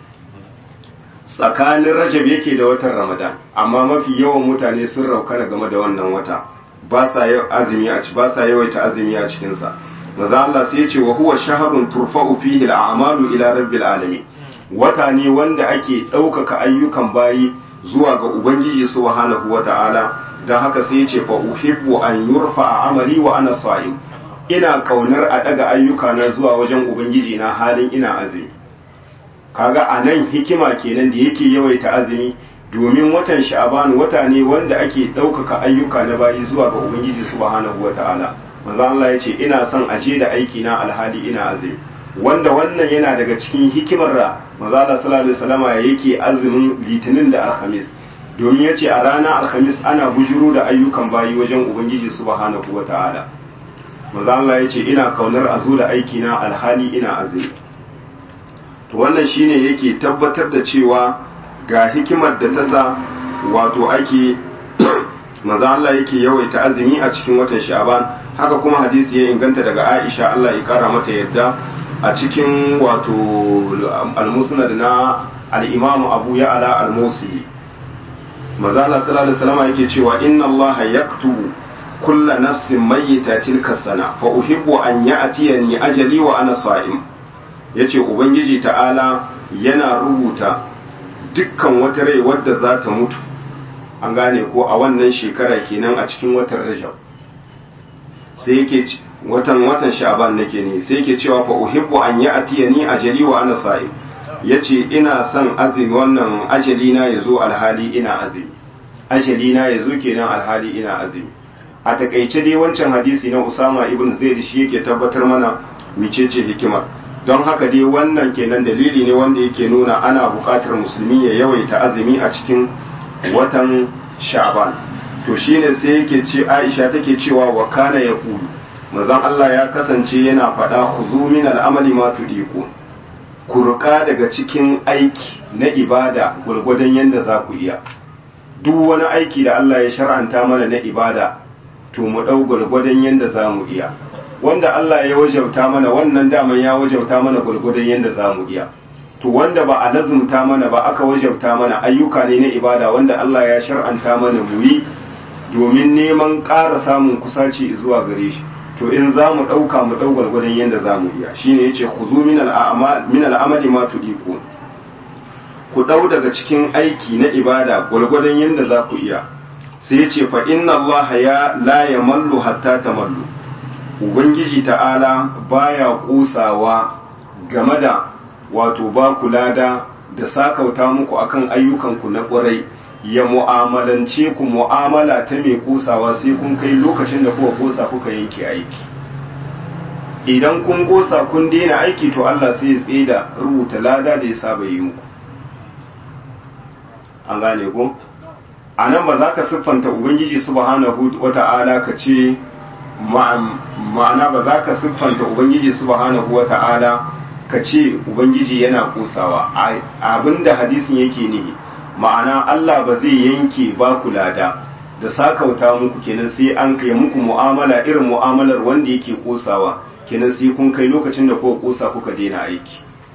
tsakanin rajab yake da watan ramadan amma mafi yawan mutane sun raukana game da wannan wata ba sa azumi a ci ba sa yawaita azumi a cikin sa maza Allah sai ya ce wa huwa shahrun turfa'u fihi al'amalu ila rabbil alamin wata ne wanda ake ɗaukaka ayyukan bayi zuwa ga ubangiji subhanahu wata'ala dan haka sai ya ce fa uhibbu an yurfa amali wa ana sa'im ina kaunar a daga ayyuka na zuwa wajen ubangiji na halin ina azumi kaga a nan hikima kenan da yake yawaita azumi domin watan sha'aban wata ne wanda ake ɗaukaka ayyuka na bayi zuwa ga ubangiji subhanahu wata'ala manzo Allah ya ce ina son aje da aiki na alhali ina azumi wanda wannan yana daga cikin hikimar da manzo Allah sallallahu alaihi wasallama yake azumin litinin da alhamis domin yace a ranar alhamis ana bujuro da ayyukan bayi wajen ubangiji subhanahu wata'ala manzo Allah yace ina kaunar a zo da aiki na alhali ina azumi to wannan shine yake tabbatar da cewa ga hikimar da ta sa wato ake manzo Allah yake yawaita azumi a cikin watan Sha'ban haka kuma hadisi ya inganta daga Aisha Allah ya kara mata yadda a cikin wato al-musnad na al-Imam Abu Ya'la al-Musili maza Allah sallallahu alaihi wasallam yake cewa inna Allah yaktubu kulla nafsin mayyita tilka sana fa uhibbu an ya'tiyani ajali wa ana sa'im yace ubangiji ta'ala yana rubuta dukkan wata rai wadda za ta mutu an gane ko a wannan shekara kenan a cikin watan Rajab sai yake watan watan Sha'ban nake ne sai yake cewa fa uhibbu an ya'tiyani ajali wa ana sa'im yace ina son azumi wannan ajali na yazo alhali ina azumi ajali na yazo kenan alhali ina azumi a takaice dai wancan hadisi na Usama ibn Zaid shi yake tabbatar mana micece hikima don haka dai wannan kenan dalili ne wanda yake nuna ana buƙatar musulmi ya yawaita azumi a cikin watan Sha'ban to shine sai yake ce Aisha take cewa wa kana yaqulu manzon Allah ya kasance yana faɗa khuzu min al-amali ma tudiku ku ruka daga cikin aiki na ibada gurgurdan yanda za ku iya duk wani aiki da Allah ya shar'anta mana na ibada to mu ɗau gwargwadon yadda za mu iya wanda Allah ya wajauta mana wannan daman ya wajauta mana gwargwadon yadda za mu iya to wanda ba a lazumta mana ba aka wajauta mana ayyuka ne na ibada wanda Allah ya shar'anta mana mu yi domin neman ƙara samun kusaci zuwa gare shi to in za mu ɗauka mu ɗau gwargwadon yadda za mu iya shine yace khuzu min al'amali ma tudiku ku ɗau daga cikin aiki na ibada gwargwadon yadda za ku iya sai ya ce fa inna Allah ya la ya mallu hatta ta mallu ubangiji ta'ala baya kusawa game da wato ba ku lada da sakauta muku akan ayyukanku na ƙwarai ya mu'amalance ku mu'amala ta mai kusawa sai kun kai lokacin da kuka kosa kuka yanke aiki idan kun kosa kun daina aiki to Allah sai ya tsaye da rubuta lada da ya saba yi muku an gane ku a nan ba za ka siffanta ubangiji subhanahu wata'ala ka ce ma'ana ba za ka siffanta ubangiji subhanahu wata'ala ka ce ubangiji yana kusawa abinda hadisin yake nihi ma'ana Allah ba zai yanke ba ku lada da sakauta muku kenan sai an kai muku mu'amala irin mu'amalar wanda yake kusawa kenan sai kun kai lokacin da kuka kusa kuka daina aiki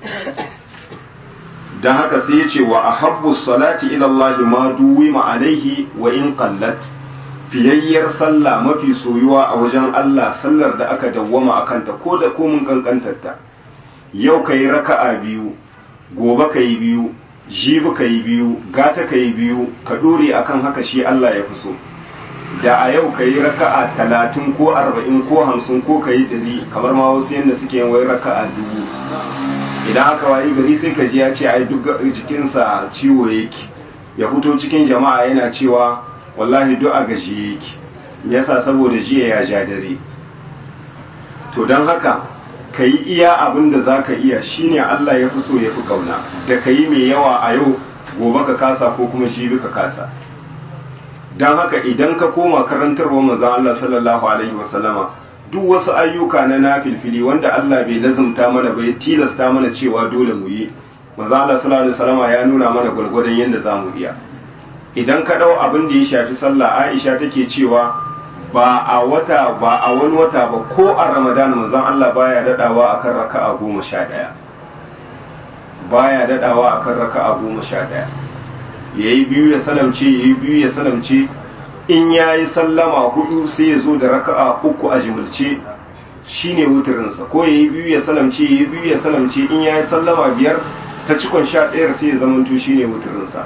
don haka sai ya ce wa a habbu salati ilallahi ma duwi alaihi wa in qallat fiyayyar sallah mafi soyuwa a wajen Allah sallar da aka dawwama a kanta ko da komin kankantarta yau ka yi raka'a biyu gobe ka yi biyu jibi ka yi biyu gata ka yi biyu ka dore akan haka shi Allah ya fi so da a yau ka yi raka'a talatin ko arba'in ko hamsin ko ka yi ɗari kamar ma wasu yadda suke yin wai raka'a dubu idan aka wayi gari sai ka ji ya ce ai duk jikinsa ciwo yake ya fito cikin jama'a yana cewa wallahi duk a gaji yake yasa saboda jiya ya ja dare to don haka ka yi iya abin da za ka iya shine Allah ya fi so ya fi kauna da ka yi mai yawa a yau gobe ka kasa ko kuma jibi ka kasa don haka idan ka koma karantarwa manzon Allah sallallahu alaihi wasallama duk wasu ayyuka na nafilfili wanda Allah bai lazumta mana bai tilasta mana cewa dole mu yi manzo Allah sallallahu alaihi wasallam ya nuna mana gurgurdan yanda zamu iya idan ka dau abin da ya shafi sallah Aisha take cewa ba a wata ba a wani wata ba ko a Ramadan manzon Allah baya dadawa akan raka'a goma sha ɗaya baya dadawa akan raka'a goma sha ɗaya yayi biyu ya salamce yayi biyu ya salamce in ya yi sallama hudu sai ya zo da raka'a uku a jimilce shi ne wuturinsa ko ya yi biyu ya salamce ya yi biyu ya salamce in ya yi sallama biyar ta cikon sha ɗayar sai ya zamanto shi ne wuturinsa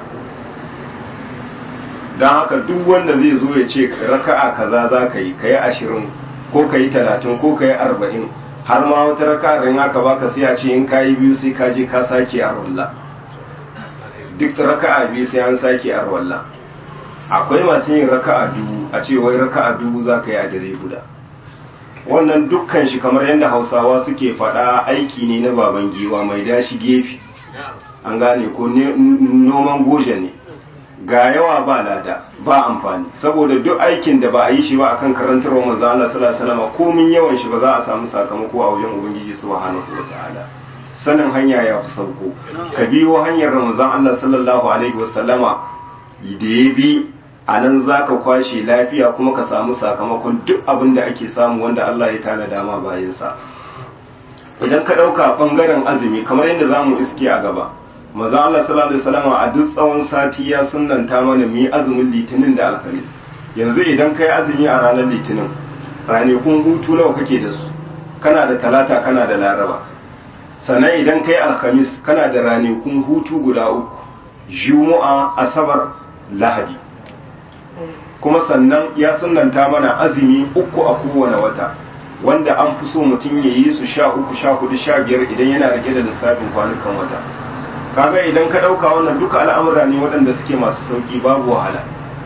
don haka duk wanda zai zo ya ce raka'a kaza za ka yi ka yi ashirin ko ka yi talatin ko ka yi arba'in har ma wata raka'a in aka baka sai a ce in ka yi biyu sai ka je ka sake a duk raka'a biyu sai an sake a akwai masu yin raka'a dubu a ce wai raka'a dubu za ka yi a dare guda wannan dukkan shi kamar yadda hausawa suke faɗa aiki ne na baban giwa mai dashi gefe an gane ko noman goje ne ga yawa ba lada ba amfani saboda duk aikin da ba a yi shi ba akan karantarwa manzo Allah sallallahu alaihi wasallam komin yawan shi ba za a samu sakamako a wajen ubangiji subhanahu wataala sanin hanya ya fi sauko ka biyo hanyar ramazan Allah sallallahu alaihi wasallama da ya bi a nan za ka kwashe lafiya kuma ka samu sakamakon duk abin da ake samu wanda Allah ya tana dama bayansa idan ka ɗauka ɓangaren azumi kamar yadda za mu iske a gaba maza Allah sallallahu alaihi wasallam a duk tsawon sati ya sunanta mana mu yi azumin litinin da alhamis yanzu idan ka yi azumi a ranar litinin ranakun hutu nawa kake da su kana da talata kana da laraba sannan idan ka yi alhamis kana da ranakun hutu guda uku juma'a asabar lahadi kuma sannan ya sunanta mana azumi uku a kowane wata wanda an fi so mutum ya yi su sha uku sha hudu sha biyar idan yana rike da lissafin kwanukan wata kaga idan ka ɗauka wannan duka al'amura ne waɗanda suke masu sauƙi babu wahala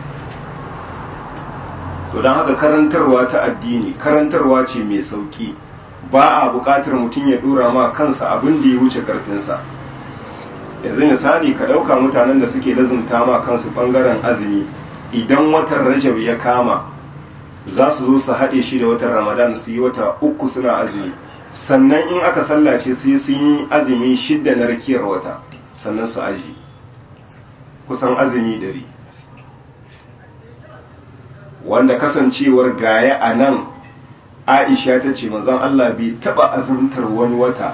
to don haka karantarwa ta addini karantarwa ce mai sauƙi ba a buƙatar mutum ya ɗora ma kansa abin da ya wuce ƙarfinsa yanzu misali ka ɗauka mutanen da suke lazumta ma kansu ɓangaren azumi idan watan rajab ya kama za su zo su haɗe shi da watan ramadan su yi wata uku suna azumi sannan in aka sallace sai sun yi azumi shidda na rakiyar wata sannan su aji kusan azumi dari wanda kasancewar gaya a nan aisha ta ce mazan allah bai taɓa azumtar wani wata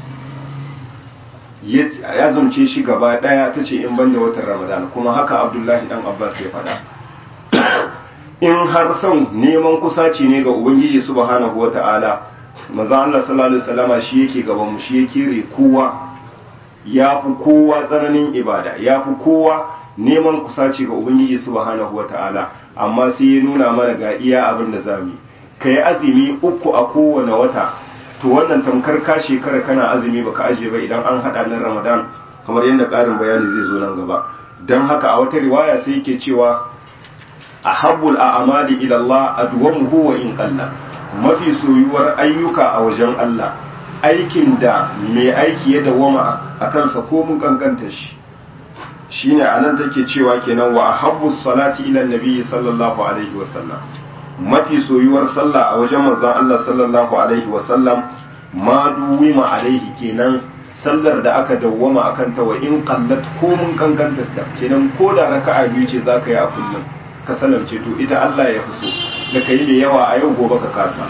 ya zumce shi gaba ɗaya ta ce in banda watan ramadan kuma haka abdullahi dan abbas ya faɗa in har son neman kusaci ne ga ubangiji subhanahu wata'ala maza Allah sallallahu alaihi wasallama shi yake gaban mu shi yake re kowa ya fi kowa tsananin ibada ya fi kowa neman kusaci ga ubangiji subhanahu wata'ala amma sai ya nuna mana ga iya abin da zamu ka yi azumi uku a kowane wata to wannan tamkar ka shekara kana azumi baka aje ba idan an hada nan ramadan kamar yadda ƙarin bayani zai zo nan gaba don haka a wata riwaya sai yake cewa ahabbul a'mali ila Allah adwamuhu wa in qalla mafi soyuwar ayyuka a wajen Allah aikin da mai aiki ya dawama a kansa ko mun kankanta shi shine anan take cewa kenan wa ahabbus salati ila nabiyyi sallallahu alaihi wa sallam mafi soyuwar sallah a wajen manzon Allah sallallahu alaihi wa sallam ma duwima alaihi kenan sallar da aka dawwama akan ta wa in qallat ko mun kankanta ta kenan ko da raka'a biyu ce zaka yi a kullum ka salamce to ita Allah ya fi so da ka yi da yawa a yau gobe ka kasa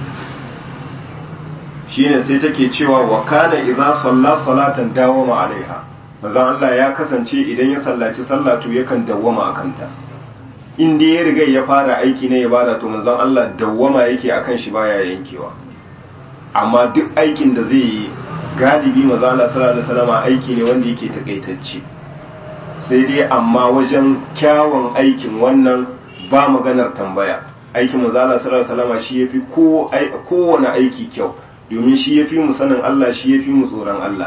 shine sai take cewa wa kana idza salla salatan dawama alaiha maza Allah ya kasance idan ya sallaci sallah to yakan dawwama akan ta in dai ya riga ya fara aiki na ibada to manzon Allah dawwama yake akan shi baya yankewa amma duk aikin da zai yi galibi maza Allah sallallahu alaihi wasallam aiki ne wanda yake takaitacce sai dai amma wajen kyawun aikin wannan ba maganar tambaya aikin manzala sallallahu alaihi wasallam shi yafi ko kowane aiki kyau domin shi yafi mu sanin Allah shi yafi mu tsoron Allah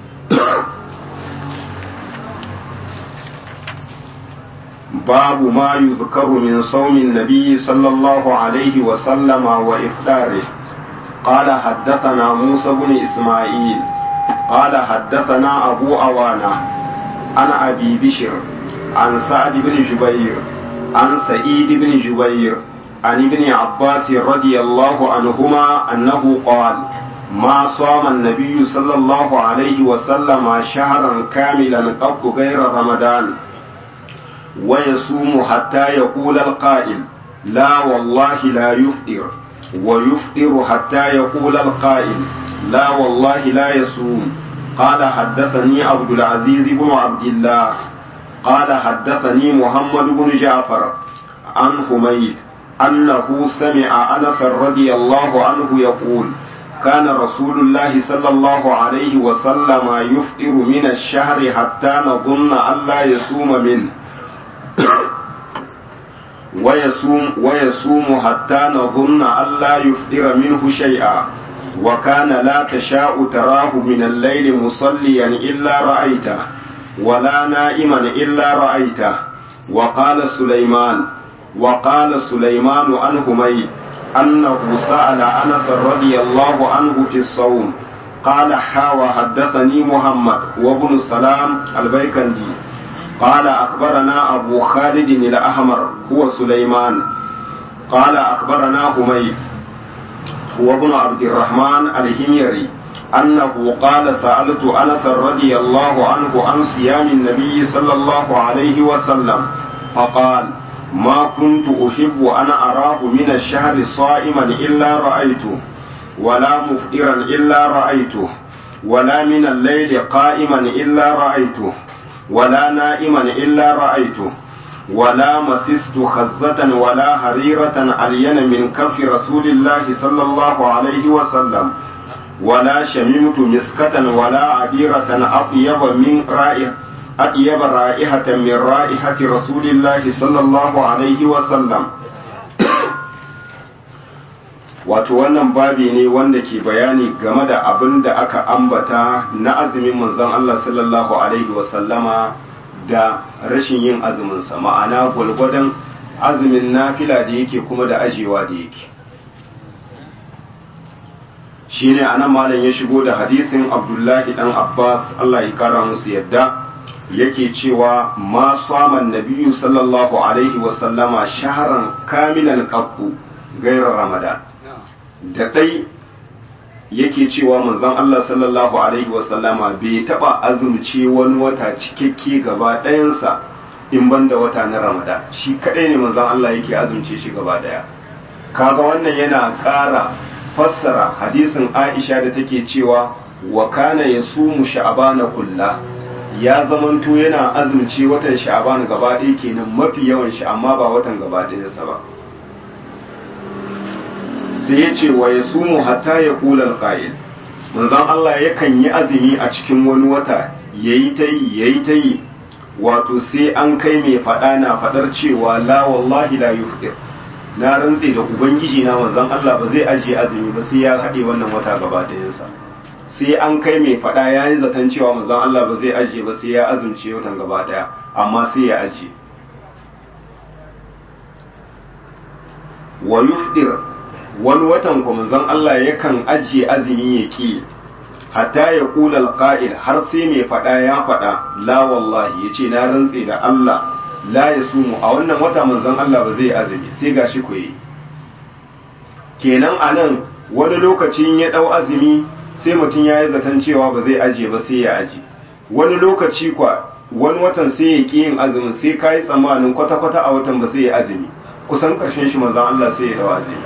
babu ma yuzkaru min saumin nabiyyi sallallahu alaihi wa sallama wa ifdarihi قال حدثنا موسى بن إسماعيل قال حدثنا أبو أوانة عن أبي بشر عن سعد بن جبير عن سعيد بن جبير عن ابن عباس رضي الله عنهما أنه قال ما صام النبي صلى الله عليه وسلم شهرا كاملا قط غير رمضان ويصوم حتى يقول القائل لا والله لا يفطر ويفطر حتى يقول القائل لا والله لا يصوم قال حدثني عبد العزيز بن عبد الله قال حدثني محمد بن جعفر عن حميد أنه سمع أنس رضي الله عنه يقول كان رسول الله صلى الله عليه وسلم يفطر من الشهر حتى نظن أن لا يصوم منه ويصوم ويصوم حتى نظن أن لا يفطر منه شيئا وكان لا تشاء تراه من الليل مصليا إلا رأيته ولا نائما إلا رأيته وقال سليمان وقال سليمان عن حميد أنه سأل أنس رضي الله عنه في الصوم قال حاوى حدثني محمد وابن سلام البيكندي قال أخبرنا أبو خالد الأحمر هو سليمان قال أخبرنا حميد هو ابن عبد الرحمن الهميري أنه قال سألت أنس رضي الله عنه عن صيام النبي صلى الله عليه وسلم فقال ما كنت أحب أن أراه من الشهر صائما إلا رأيته ولا مفطرا إلا رأيته ولا من الليل قائما إلا رأيته ولا نائما إلا رأيته ولا مسست خزة ولا هريرة علين من كف رسول الله صلى الله عليه وسلم ولا شممت مسكة ولا عبيرة أطيب من رائحة أطيب رائحة من رائحة رسول الله صلى الله عليه وسلم wato wannan babi ne wanda ke bayani game da abin da aka ambata na azumin manzon Allah sallallahu alaihi wasallama da rashin yin azuminsa ma'ana gwalgwadon azumin nafila da yake kuma da ajewa da yake shine anan malam ya shigo da hadisin abdullahi dan abbas Allah ya kara musu yadda yake cewa ma saman nabiyyu sallallahu alaihi wasallama shaharan kamilan qattu gairar ramadan da ɗai yake cewa manzon Allah sallallahu alaihi wasallama bai taɓa azumce wani wata cikakke gaba ɗayansa in banda wata na Ramadan shi kaɗai ne manzon Allah yake azumce shi gaba ɗaya kaga wannan yana ƙara fassara hadisin Aisha da take cewa wa kana yasumu sha'bana kulla ya zamanto yana azumce watan sha'ban gaba ɗaya kenan mafi yawan shi amma ba watan gaba ɗayansa ba sai ya ce wa ya sumu hatta ya kula alƙa'il manzon Allah yakan yi azumi a cikin wani wata yayi ta yi yayi ta yi wato sai an kai mai faɗa na faɗar cewa la wallahi la yufdir na rantse da ubangiji na manzon Allah ba zai ajiye azumi ba sai ya haɗe wannan wata gaba ɗayansa sai an kai mai faɗa ya yi zaton cewa manzon Allah ba zai ajiye ba sai ya azumce watan gaba ɗaya amma sai ya ajiye wa yufdir wani watan kuma zan Allah yakan ajiye azumi ya ki hatta ya kula alqa'il har sai mai faɗa ya faɗa la wallahi yace na rantse da Allah la ya sumu a wannan wata manzon Allah ba zai azumi sai gashi ku yi kenan anan wani lokacin ya dau azumi sai mutum ya yi zaton cewa ba zai ajiye ba sai ya aji wani lokaci kwa wani watan sai ya ki yin azumin sai ka yi tsammanin kwata-kwata a watan ba sai ya azumi kusan ƙarshen shi manzon Allah sai ya dau azumi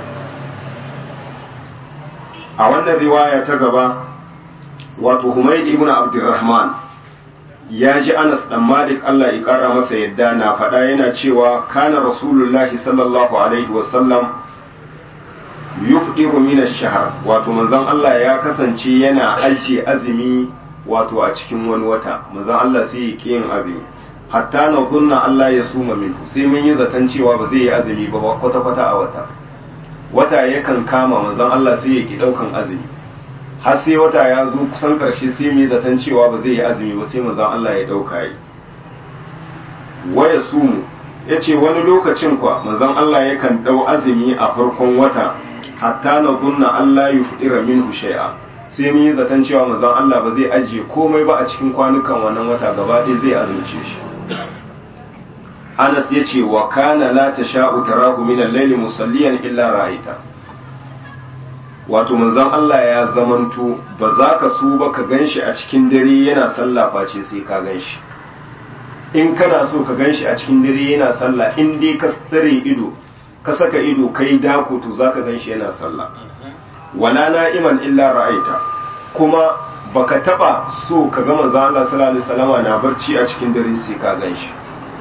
a wannan riwaya ta gaba wato Humayd ibn Abdurrahman ya ji Anas dan Malik Allah ya kara masa yadda na faɗa yana cewa kana Rasulullahi sallallahu alaihi wasallam yufdiru min ash-shahr wato manzon Allah ya kasance yana ajiye azumi wato a cikin wani wata manzon Allah sai ya ki yin azumi hatta na zunna Allah ya suma minhu sai mun yi zaton cewa ba zai yi azumi ba kwata kwata a wata wata yakan kama manzon Allah sai ya ki daukan azumi har sai wata ya zo kusan karshe sai mu yi zaton cewa ba zai yi azumi ba sai manzon Allah ya dauka yi waya sumu yace wani lokacin kwa manzon Allah yakan dau azumi a farkon wata hatta na gunna Allah yufdira minhu shay'a sai mun yi zaton cewa manzon Allah ba zai ajiye komai ba a cikin kwanukan wannan wata gaba ɗaya zai azumce shi Anas ya ce wa kana la tasha'u tarahu min al-layli musalliyan illa ra'aita wato manzon Allah ya zamanto ba za ka so ba ka ganshi a cikin dare yana sallah face sai ka ganshi in kana so ka ganshi a cikin dare yana sallah in dai ka tsare ido ka saka ido kai dako to zaka ganshi yana sallah wala na'iman illa ra'aita kuma baka taba so ka ga manzo Allah sallallahu alaihi wasallama na barci a cikin dare sai ka ganshi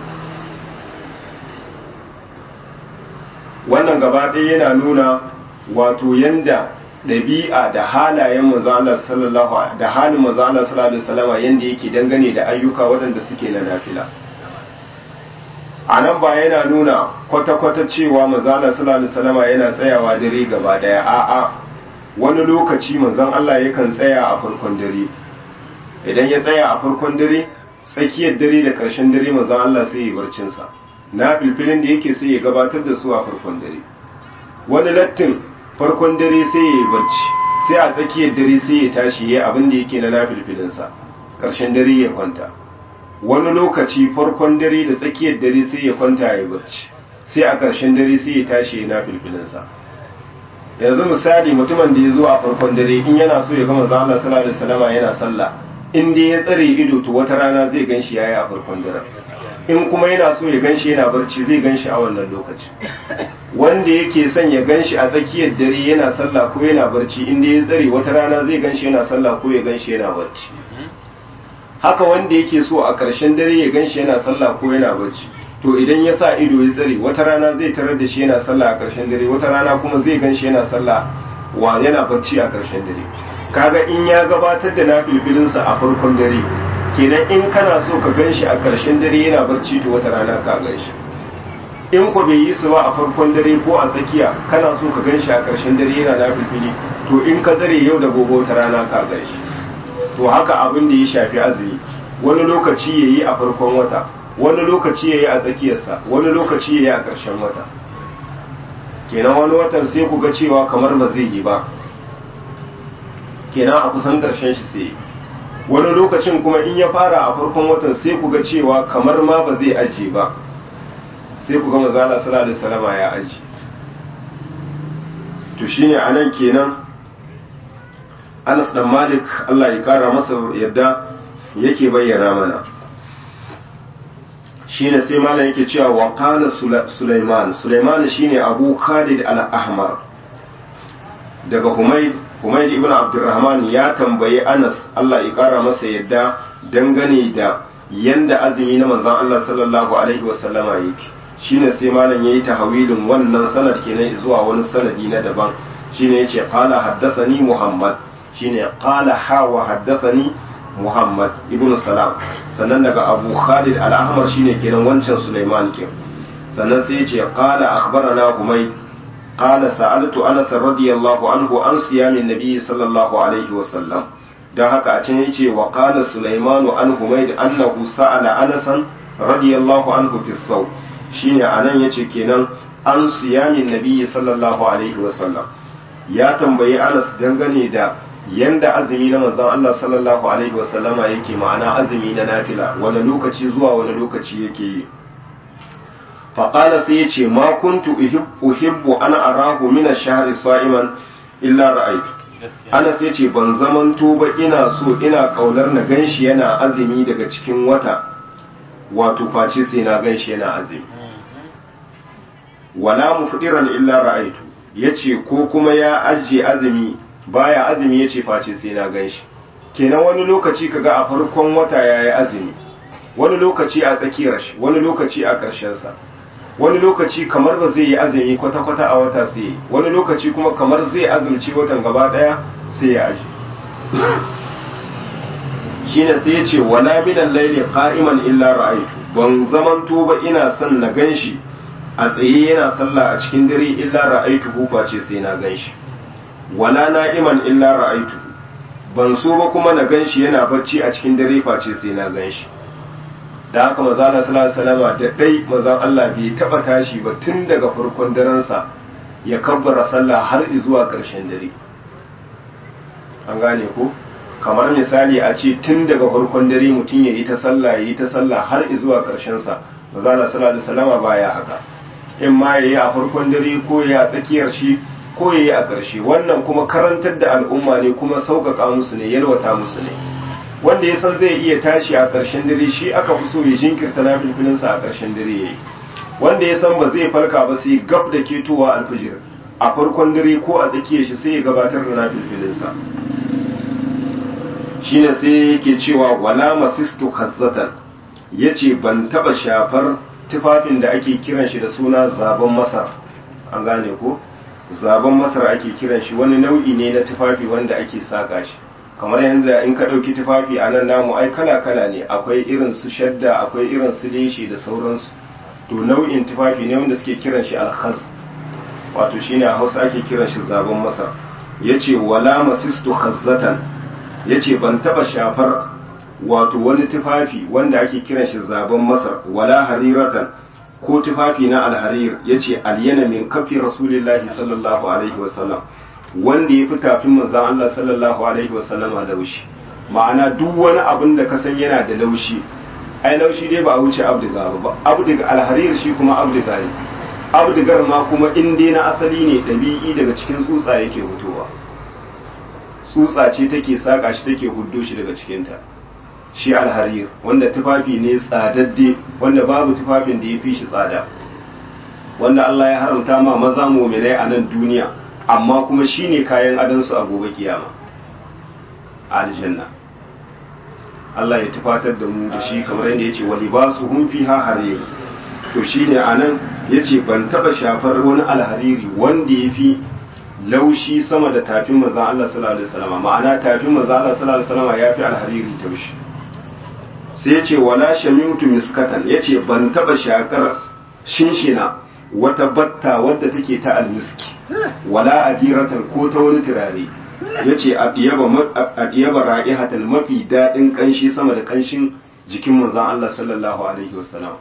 wannan gaba ɗaya yana nuna wato yanda ɗabi'a da halayen manzo Allah sallallahu da halin manzo Allah sallallahu alaihi wasallama yanda yake dangane da ayyuka waɗanda suke na nafila a nan ba yana nuna kwata-kwata cewa manzana sallallahu salama yana tsayawa dare gaba daya a'a wani lokaci manzon Allah yakan tsaya a farkon dare idan ya tsaya a farkon dare tsakiyar dare da ƙarshen dare manzon Allah sai ya barcin sa na filfilin da yake sai ya gabatar da su a farkon dare wani lattin farkon dare sai ya yi barci sai a tsakiyar dare sai ya tashi ya abin da yake na nafilfilin sa ƙarshen dare ya kwanta wani lokaci farkon dare da tsakiyar dare sai ya kwanta ya barci sai a ƙarshen dare sai ya tashi ya nafilfilinsa yanzu misali mutumin da ya zo a farkon dare in yana so ya gama zama sallallahu alaihi wasallama yana sallah in dai ya tsare ido to wata rana zai gan shi yayi a farkon dare in kuma yana so ya ganshi yana barci zai ganshi a wannan lokaci wanda yake son ya ganshi a tsakiyar dare yana sallah ko yana barci inda ya tsare wata rana zai ganshi yana sallah ko ya ganshi yana barci haka wanda yake so a ƙarshen dare ya ganshi yana sallah ko yana barci to idan ya sa ido ya tsare wata rana zai tarar da shi yana sallah a ƙarshen dare wata rana kuma zai ganshi yana sallah wa yana barci a ƙarshen dare kaga in ya gabatar da nafilfilinsa a farkon dare kenan in kana so ka gan shi a ƙarshen dare yana barci to wata rana ka gan shi in ku bai yi su ba a farkon dare ko a tsakiya kana so ka gan shi a ƙarshen dare yana nafilfili to in ka tsare yau da gobe wata rana ka gan shi to haka abin da ya shafi azumi wani lokaci ya yi a farkon wata wani lokaci ya yi a tsakiyarsa wani lokaci ya yi a ƙarshen wata kenan wani watan sai ku ga cewa kamar ba zai yi ba kenan a kusan ƙarshen shi sai wani lokacin kuma in ya fara a farkon watan sai ku ga cewa kamar ma ba zai ajiye ba sai ku ga mazala sallallahu alaihi wasallama ya aji to shine anan kenan Anas dan Malik Allah ya kara masa yadda yake bayyana mana shine sai malam yake cewa wa qala Sulaiman Sulaiman shine Abu Khalid al-Ahmar daga Humayd Humayd ibn Abdurrahman ya tambayi Anas Allah ya kara masa yadda dangane da yanda azumi na manzon Allah sallallahu alaihi wasallama yake shine sai malam yayi tahawilin wannan sanad kenan zuwa wani sanadi na daban shine yace qala haddathani Muhammad shine qala ha wa haddathani Muhammad ibn Salam sannan daga Abu Khalid al-Ahmar shine kenan wancan Sulaiman ke sannan sai yace qala akhbarana Humayd قال سألت أنس رضي الله عنه عن صيام النبي صلى الله عليه وسلم dan haka a can yace wa qala Sulaiman an Humayd annahu sa'ala Anas radiyallahu anhu fi saw shine anan yace kenan an siyamin nabi sallallahu alaihi wasallam ya tambayi Anas dangane da yanda azumi na manzon Allah sallallahu alaihi wasallama yake ma'ana azumi na nafila wani lokaci zuwa wani lokaci yake yi faƙala sai ya ce ma kuntu uhibbu ana arahu min ash-shahri sa'iman illa ra'aytu ana sai ce ban zamanto ba ina so ina kaunar na ganshi yana azumi daga cikin wata wato face sai na ganshi yana azumi wala mufdiran illa ra'aytu yace ko kuma ya ajiye azumi baya azumi yace face sai na ganshi kenan wani lokaci kaga a farkon wata yayi azumi wani lokaci a tsakiyar shi wani lokaci a ƙarshen sa wani lokaci kamar ba zai yi azumi kwata-kwata a wata sai wani lokaci kuma kamar zai azumci watan gaba daya sai ya aji shine sai ya ce wala minan laili qa'iman illa ra'aytu ban zamanto ba ina son na ganshi a tsaye yana sallah a cikin dare illa ra'aytu hufa ce sai na ganshi wala na'iman illa ra'aytu ban so ba kuma na ganshi yana bacci a cikin dare face sai na ganshi da haka maza na salama da ɗai mazan Allah bai taɓa tashi ba tun daga farkon darensa ya kabbara sallah har zuwa ƙarshen dare an gane ko kamar misali a ce tun daga farkon dare mutum ya yi ta sallah ya yi ta sallah har zuwa ƙarshen sa maza na salama baya haka in ma ya yi a farkon dare ko ya tsakiyar shi ko ya yi a ƙarshe wannan kuma karantar da al'umma ne kuma sauƙaƙa musu ne yalwata musu ne wanda ya san zai iya tashi a ƙarshen dare shi aka fi so ya jinkirta na filfilinsa a ƙarshen dare ya yi wanda ya san ba zai farka ba sai gab da ketowa alfijir a farkon dare ko a tsakiyar shi sai ya gabatar da na filfilinsa shi ne sai yake cewa wala masistu hazzatan ya ce ban taɓa shafar tufafin da ake kiran shi da suna zaben masar an gane ko zaben masar ake kiran shi wani nau'i ne na tufafi wanda ake saka shi kamar yadda in ka ɗauki tufafi a nan namu ai kala-kala ne akwai irin su shadda akwai irin su leshi da sauransu to nau'in tufafi ne wanda suke kiran shi alkhaz wato shine a hausa ake kiran shi zaben masar yace wala masistu khazzatan yace ban taba shafar wato wani tufafi wanda ake kiran shi zaben masar wala hariratan ko tufafi na alharir yace alyana min kafi rasulillahi sallallahu alaihi wasallam wanda ya fi tafin manzan Allah sallallahu alaihi wasallama laushi ma'ana duk wani abin da ka san yana da laushi ai laushi dai ba a wuce abdiga ba abdiga alharir shi kuma abdiga ne abdigar ma kuma in dai na asali ne ɗabi'i daga cikin tsutsa yake fitowa tsutsa ce take saka shi take huddo shi daga cikinta shi alharir wanda tufafi ne tsadadde wanda babu tufafin da ya fi shi tsada wanda Allah ya haramta ma maza mu'minai a nan duniya amma kuma shine kayan adansu a gobe kiyama aljanna Allah ya tufatar da mu da shi kamar yadda yace wa libasuhum fiha harir to shine anan yace ban taba shafar wani alhariri wanda yafi laushi sama da tafin manzon Allah sallallahu alaihi wasallam ma'ana tafin manzon Allah sallallahu alaihi wasallam yafi alhariri taushi sai yace wala shamimtu miskatan yace ban taba shakar shinshina wata batta wadda take ta almiski wala adiratan ko ta wani turare ya ce a ɗiyaba ra'ihatan mafi daɗin ƙanshi sama da ƙanshin jikin manzan Allah sallallahu Alaihi wasallam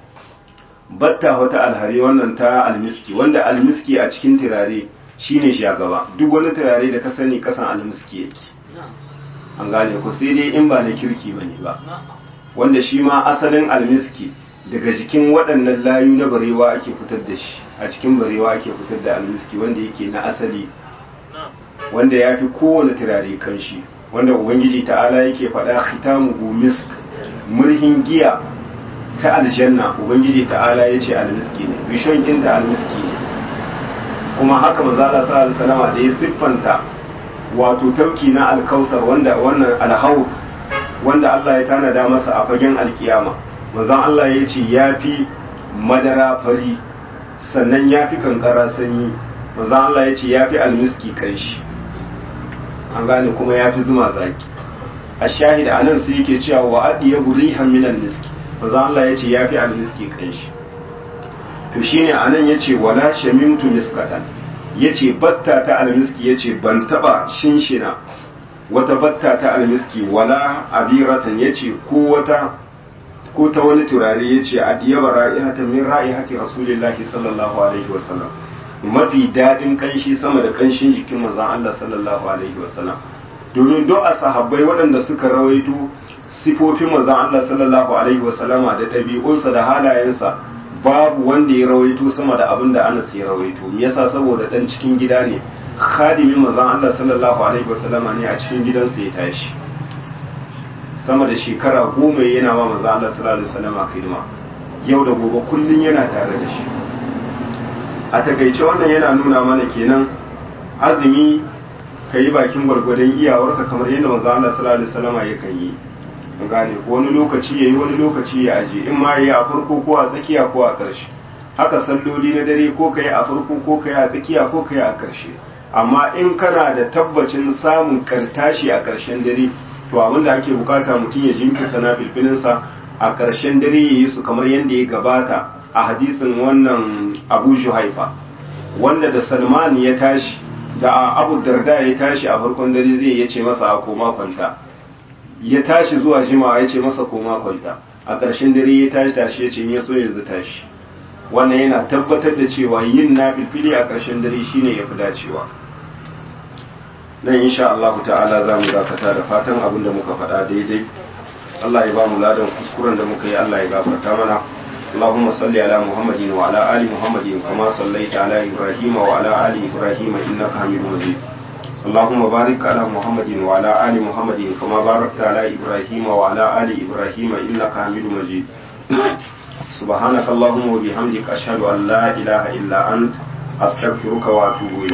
batta wata alhari wannan ta almiski wanda almiski a cikin turare shine shagaba duk wani turare da ka sani kasan almiski yake an gane ku sai dai in ba na kirki bane ba wanda shi ma asalin almiski daga jikin waɗannan layu na barewa ake fitar da shi a cikin barewa ake fitar da almiski wanda yake na asali wanda ya fi kowane turare kanshi wanda ubangiji ta'ala yake faɗa khitamuhu misk murhin giya ta aljanna ubangiji ta'ala ya ce almiski ne bishon inda almiski ne kuma haka manzo Allah sallallahu alaihi wasallam da ya siffanta wato tauki na alkausar wanda wannan alhaw wanda Allah ya tanada masa a fagen alkiyama manzo Allah ya ce yafi madara fari sannan yafi kankara sanyi manzo Allah ya ce yafi almiski kanshi an gane kuma ya fi zuma zaki a shahid a nan sai yake cewa wa adi ya rihan minan miski maza Allah ya ce ya fi almiski kanshi to shine a nan ya ce wala shamimtu miskatan ya ce batta ta almiski ya ce ban taba shinshina wata batta ta almiski wala abiratan ya ce ko wata ko ta wani turare ya ce a diyaba ra'ihatan min ra'ihati rasulillahi sallallahu alaihi wasallam mafi daɗin kanshi sama da kanshin jikin manzon Allah sallallahu alaihi wasallam domin duk a sahabbai waɗanda suka rawaito sifofin manzon Allah sallallahu alaihi wasallam da ɗabi'unsa da halayensa babu wanda ya rawaito sama da abin da Anas ya rawaito me yasa saboda dan cikin gida ne khadimin manzon Allah sallallahu alaihi wasallam ne a cikin gidansa ya tashi sama da shekara goma yana wa manzon Allah sallallahu alaihi wasallam hidima yau da gobe kullun yana tare da shi a takaice wannan yana nuna mana kenan azumi ka yi bakin gwargwadon iyawarka kamar yadda manzo Allah sallallahu alaihi wasallam yakan yi an gane ko wani lokaci yayi wani lokaci ya aje in ma yayi a farko ko a tsakiya ko a ƙarshe haka salloli na dare ko kai a farko ko kai a tsakiya ko kai a ƙarshe amma in kana da tabbacin samun kartashi a ƙarshen dare to abin da ake bukata mutum ya jinkirta na filfilinsa a ƙarshen dare ya yi su kamar yadda ya gabata a hadisin wannan abu juhaifa wanda da salman ya tashi da abu darda ya tashi a farkon dare zai ya ce masa a koma kwanta ya tashi zuwa jimawa ya ce masa koma kwanta a ƙarshen dare ya tashi tashi ya ce ya so yanzu tashi wannan yana tabbatar da cewa yin na filfili a ƙarshen dare shine ya fi dacewa nan insha Allah ta'ala za mu dakata da fatan abin da muka faɗa daidai Allah ya ba mu ladan kuskuren da muka yi Allah ya gafarta mana اللهم صل على محمد وعلى آل محمد كما صليت على إبراهيم وعلى آل إبراهيم إنك حميد مجيد اللهم بارك على محمد وعلى آل محمد كما باركت على إبراهيم وعلى آل إبراهيم إنك حميد مجيد سبحانك اللهم وبحمدك أشهد أن لا إله إلا أنت أستغفرك وأتوب إليك